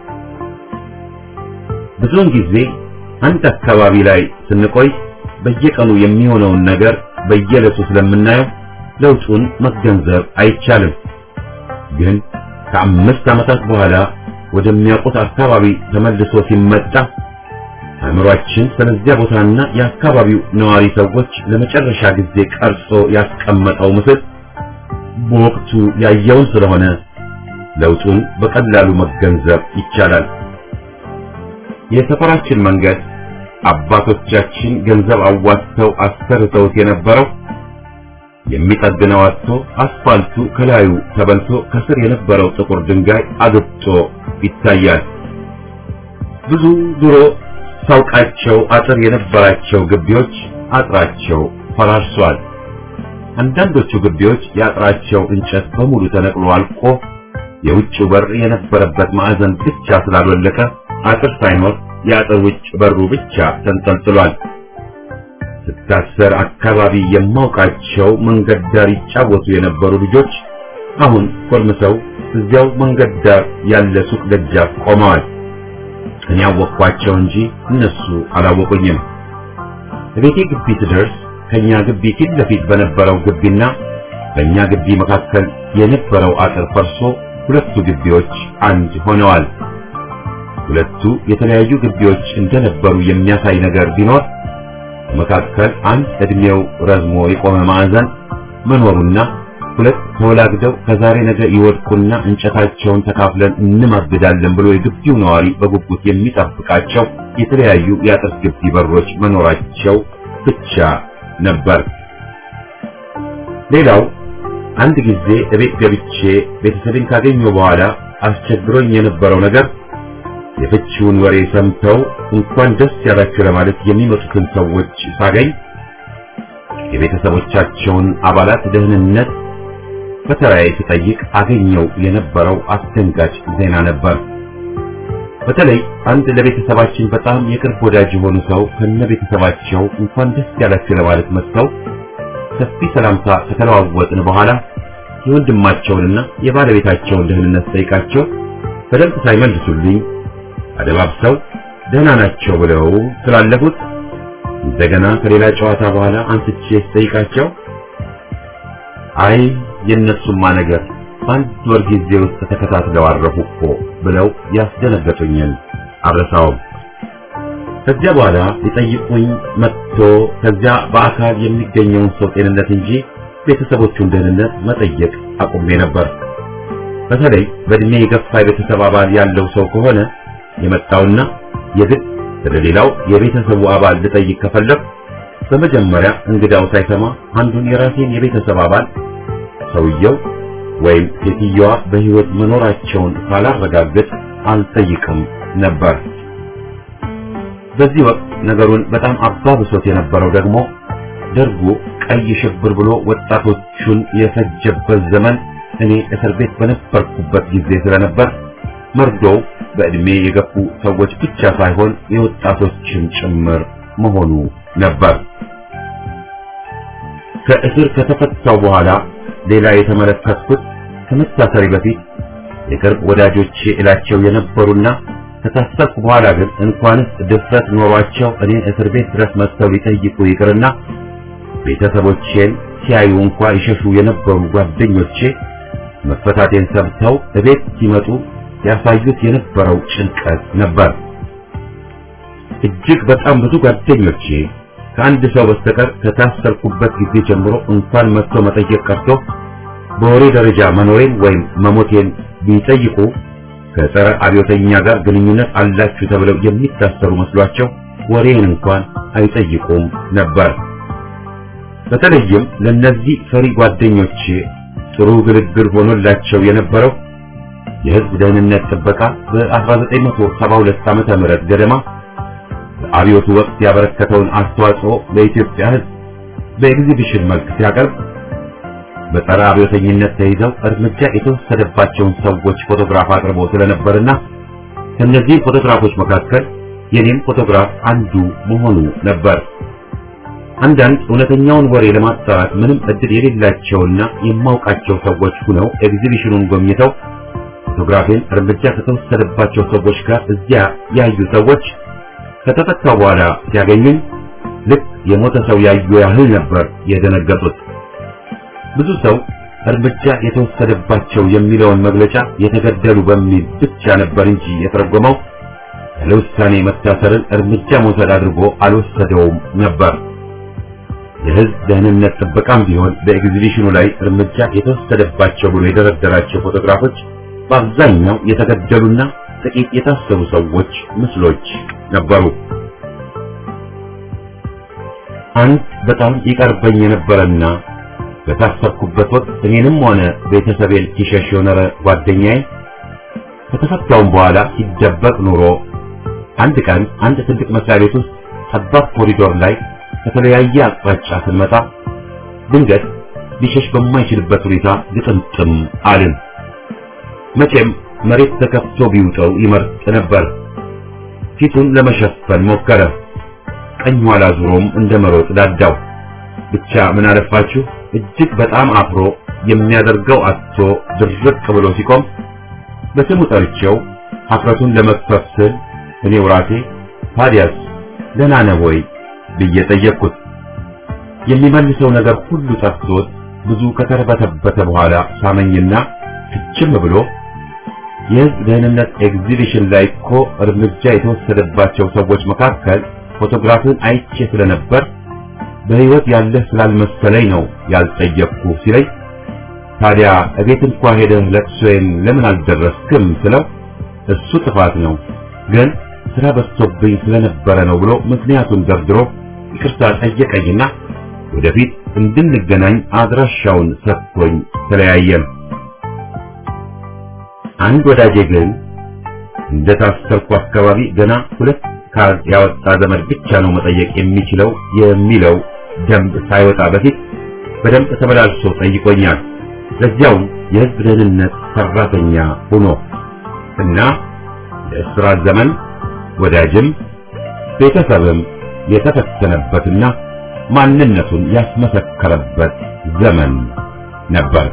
ብዙውን ጊዜ አንድ አካባቢ ላይ ስንቆይ በየቀኑ የሚሆነውን ነገር በየዕለቱ ስለምናየው ለውጡን መገንዘብ አይቻልም። ግን ከአምስት ዓመታት በኋላ ወደሚያውቁት አካባቢ ተመልሶ ሲመጣ አእምሯችን ስለዚያ ቦታና የአካባቢው ነዋሪ ሰዎች ለመጨረሻ ጊዜ ቀርጾ ያስቀመጠው ምስል በወቅቱ ያየውን ስለሆነ ለውጡን በቀላሉ መገንዘብ ይቻላል። የሰፈራችን መንገድ አባቶቻችን ገንዘብ አዋጥተው አሰርተውት የነበረው የሚጠግነው አጥቶ አስፋልቱ ከላዩ ተበልቶ ከስር የነበረው ጥቁር ድንጋይ አግጦ ይታያል። ብዙ ድሮ ሳውቃቸው አጥር የነበራቸው ግቢዎች አጥራቸው ፈራርሷል። አንዳንዶቹ ግቢዎች የአጥራቸው እንጨት በሙሉ ተነቅሎ አልቆ የውጭው በር የነበረበት ማዕዘን ብቻ ስላልወለቀ አጥር ሳይኖር የአጥር ውጭ በሩ ብቻ ተንጠልጥሏል። ስታሰር አካባቢ የማውቃቸው መንገድ ዳር ይጫወቱ የነበሩ ልጆች አሁን ኮልምሰው እዚያው መንገድ ዳር ያለ ሱቅ ደጃፍ ቆመዋል። እኔ አወቅኳቸው እንጂ እነሱ አላወቁኝም። በቤቴ ግቢ ስደርስ ከኛ ግቢ ፊት ለፊት በነበረው ግቢና በእኛ ግቢ መካከል የነበረው አጥር ፈርሶ ሁለቱ ግቢዎች አንድ ሆነዋል። ሁለቱ የተለያዩ ግቢዎች እንደነበሩ የሚያሳይ ነገር ቢኖር መካከል አንድ እድሜው ረዝሞ የቆመ ማዕዘን መኖሩና ሁለት ተወላግደው ከዛሬ ነገ ይወድቁና እንጨታቸውን ተካፍለን እንማግዳለን ብሎ የግቢው ነዋሪ በጉጉት የሚጠብቃቸው የተለያዩ የአጥር ግቢ በሮች መኖራቸው ብቻ ነበር። ሌላው አንድ ጊዜ እቤት ገብቼ ቤተሰቤን ካገኘሁ በኋላ አስቸግሮኝ የነበረው ነገር የፍቺውን ወሬ ሰምተው እንኳን ደስ ያላችሁ ለማለት የሚመጡትን ሰዎች ሳገኝ የቤተሰቦቻቸውን አባላት ደህንነት በተራዬ ስጠይቅ አገኘው የነበረው አስደንጋጭ ዜና ነበር። በተለይ አንድ ለቤተሰባችን በጣም የቅርብ ወዳጅ የሆኑ ሰው ከነ ቤተሰባቸው እንኳን ደስ ያላችሁ ለማለት መጥተው ሰፊ ሰላምታ ከተለዋወጥን በኋላ የወንድማቸውንና የባለቤታቸውን ደህንነት ጠይቃቸው በደንብ ሳይመልሱልኝ አደባብሰው ደህና ናቸው ብለው ስላለፉት እንደገና ከሌላ ጨዋታ በኋላ አንስቼ ስጠይቃቸው አይ የእነሱማ ነገር በአንድ ወር ጊዜ ውስጥ ተከታትለው አረፉ እኮ ብለው ያስደነገጡኝን አልረሳውም። ከዚያ በኋላ ሊጠይቁኝ መጥቶ ከዚያ በአካል የሚገኘውን ሰው ጤንነት እንጂ ቤተሰቦቹን ደህንነት መጠየቅ አቁሜ ነበር። በተለይ በእድሜ የገፋ የቤተሰብ አባል ያለው ሰው ከሆነ የመጣውና የግድ ስለሌላው የቤተሰቡ አባል ልጠይቅ ከፈለግ በመጀመሪያ እንግዳው ሳይሰማ አንዱን የራሴን የቤተሰብ አባል ሰውየው ወይም ሴትየዋ በሕይወት መኖራቸውን ካላረጋግጥ አልጠይቅም ነበር። በዚህ ወቅት ነገሩን በጣም አባብሶት የነበረው ደግሞ ደርጉ ቀይ ሽብር ብሎ ወጣቶቹን የፈጀበት ዘመን እኔ እስር ቤት በነበርኩበት ጊዜ ስለነበር መርዶው በዕድሜ የገፉ ሰዎች ብቻ ሳይሆን የወጣቶችን ጭምር መሆኑ ነበር። ከእስር ከተፈታው በኋላ ሌላ የተመለከትኩት ከመታሰሪ በፊት የቅርብ ወዳጆቼ እላቸው የነበሩና ከታሰርኩ በኋላ ግን እንኳንስ ድፍረት ኖሯቸው እኔን እስር ቤት ድረስ መጥተው ሊጠይቁ ይቅርና ቤተሰቦቼን ሲያዩ እንኳ ይሸሹ የነበሩ ጓደኞቼ መፈታቴን ሰምተው እቤት ሲመጡ ያሳዩት የነበረው ጭንቀት ነበር። እጅግ በጣም ብዙ ጓደኞቼ ከአንድ ሰው በስተቀር ከታሰርኩበት ጊዜ ጀምሮ እንኳን መጥቶ መጠየቅ ቀርቶ በወሬ ደረጃ መኖሬን ወይም መሞቴን ቢጠይቁ ከጸረ አብዮተኛ ጋር ግንኙነት አላችሁ ተብለው የሚታሰሩ መስሏቸው ወሬን እንኳን አይጠይቁም ነበር። በተለይም ለነዚህ ፈሪ ጓደኞቼ ጥሩ ግልግል ሆኖላቸው የነበረው የሕዝብ ደህንነት ጥበቃ በ1972 ዓመተ ምህረት ገደማ በአብዮቱ ወቅት ያበረከተውን አስተዋጽኦ ለኢትዮጵያ ሕዝብ በኤግዚቢሽን መልክ ሲያቀርብ በጸረ አብዮተኝነት ተይዘው እርምጃ የተወሰደባቸውን ሰዎች ፎቶግራፍ አቅርቦ ስለነበርና ከእነዚህ ፎቶግራፎች መካከል የኔም ፎቶግራፍ አንዱ መሆኑ ነበር። አንዳንድ እውነተኛውን ወሬ ለማጣራት ምንም እድል የሌላቸውና የማውቃቸው ሰዎች ሁነው ኤግዚቢሽኑን ጎብኝተው ፎቶግራፌን እርምጃ ከተወሰደባቸው ሰዎች ጋር እዚያ ያዩ ሰዎች ከተፈታው በኋላ ሲያገኙኝ ልክ የሞተ ሰው ያዩ ያህል ነበር የደነገጡት። ብዙ ሰው እርምጃ የተወሰደባቸው የሚለውን መግለጫ የተገደሉ በሚል ብቻ ነበር እንጂ የተረጎመው ያለ ውሳኔ መታሰርን እርምጃ መውሰድ አድርጎ አልወሰደውም ነበር። የሕዝብ ደህንነት ጥበቃም ቢሆን በኤግዚቢሽኑ ላይ እርምጃ የተወሰደባቸው ብሎ የደረደራቸው ፎቶግራፎች በአብዛኛው የተገደሉና ጥቂት የታሰሩ ሰዎች ምስሎች ነበሩ። አንድ በጣም ይቀርበኝ የነበረና በታሰርኩበት ወቅት እኔንም ሆነ ቤተሰቤን ሲሸሽ የኖረ ጓደኛዬ ከተፈታውም በኋላ ሲደበቅ ኑሮ አንድ ቀን አንድ ትልቅ መስሪያ ቤት ውስጥ ጠባብ ኮሪዶር ላይ ከተለያየ አቅጣጫ ስንመጣ ድንገት ሊሸሽ በማይችልበት ሁኔታ ግጥምጥም አልን። መቼም መሬት ተከፍቶ ቢውጠው ይመርጥ ነበር። ፊቱን ለመሸፈን ሞከረ። ቀኝ ኋላ ዙሮም እንደ መሮጥ ዳዳው። ብቻ ምን አለፋችሁ እጅግ በጣም አፍሮ የሚያደርገው አጥቶ ድርቅ ብሎ ሲቆም በስሙ ጠርቼው ሀፍረቱን ለመክፈፍ ስል እኔው ራሴ ታዲያስ ደህና ነህ ወይ ብዬ ጠየቅኩት። የሚመልሰው ነገር ሁሉ ጠፍቶት ብዙ ከተርበተበተ በኋላ ሳመኝና ፍጭም ብሎ የሕዝብ ደህንነት ኤግዚቢሽን ላይ እኮ እርምጃ የተወሰደባቸው ሰዎች መካከል ፎቶግራፍን አይቼ ስለነበር በሕይወት ያለህ ስላልመሰለኝ ነው ያልጠየቅኩ ሲለኝ ታዲያ እቤት እንኳ ሄደህ ለቅሶዬን ለምን አልደረስክም ስለው እሱ ጥፋት ነው ግን ስራ በዝቶብኝ ስለነበረ ነው ብሎ ምክንያቱን ደርድሮ ይቅርታ ጠየቀኝና ወደፊት እንድንገናኝ አድራሻውን ሰጥቶኝ ተለያየን። አንድ ወዳጄ ግን እንደታሰርኩ አካባቢ ገና ሁለት ካርድ ያወጣ ዘመድ ብቻ ነው መጠየቅ የሚችለው የሚለው ደንብ ሳይወጣ በፊት በደንብ ተመላልሶ ጠይቆኛል። ለዚያውም የሕዝብ ደህንነት ሰራተኛ ሆኖ እና የእስራት ዘመን ወዳጅም ቤተሰብም የተፈተነበትና ማንነቱን ያስመሰከረበት ዘመን ነበር።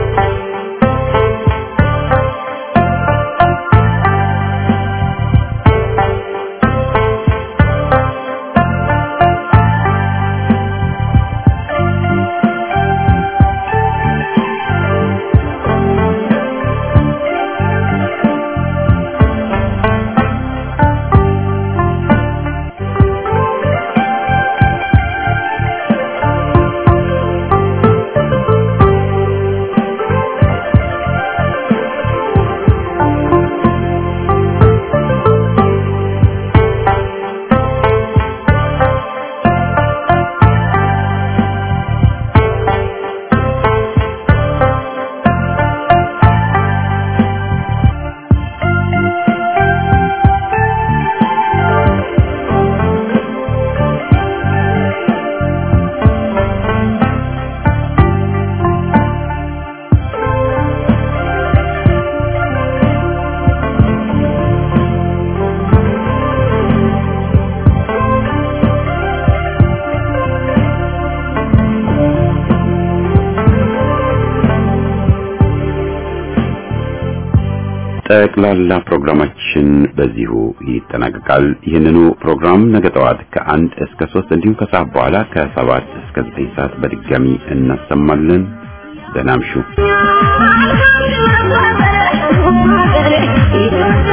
ጠቅላላ ፕሮግራማችን በዚሁ ይጠናቀቃል። ይህንኑ ፕሮግራም ነገ ጠዋት ከአንድ እስከ ሶስት እንዲሁም ከሰዓት በኋላ ከሰባት እስከ ዘጠኝ ሰዓት በድጋሚ እናሰማለን። ደህና እምሹ።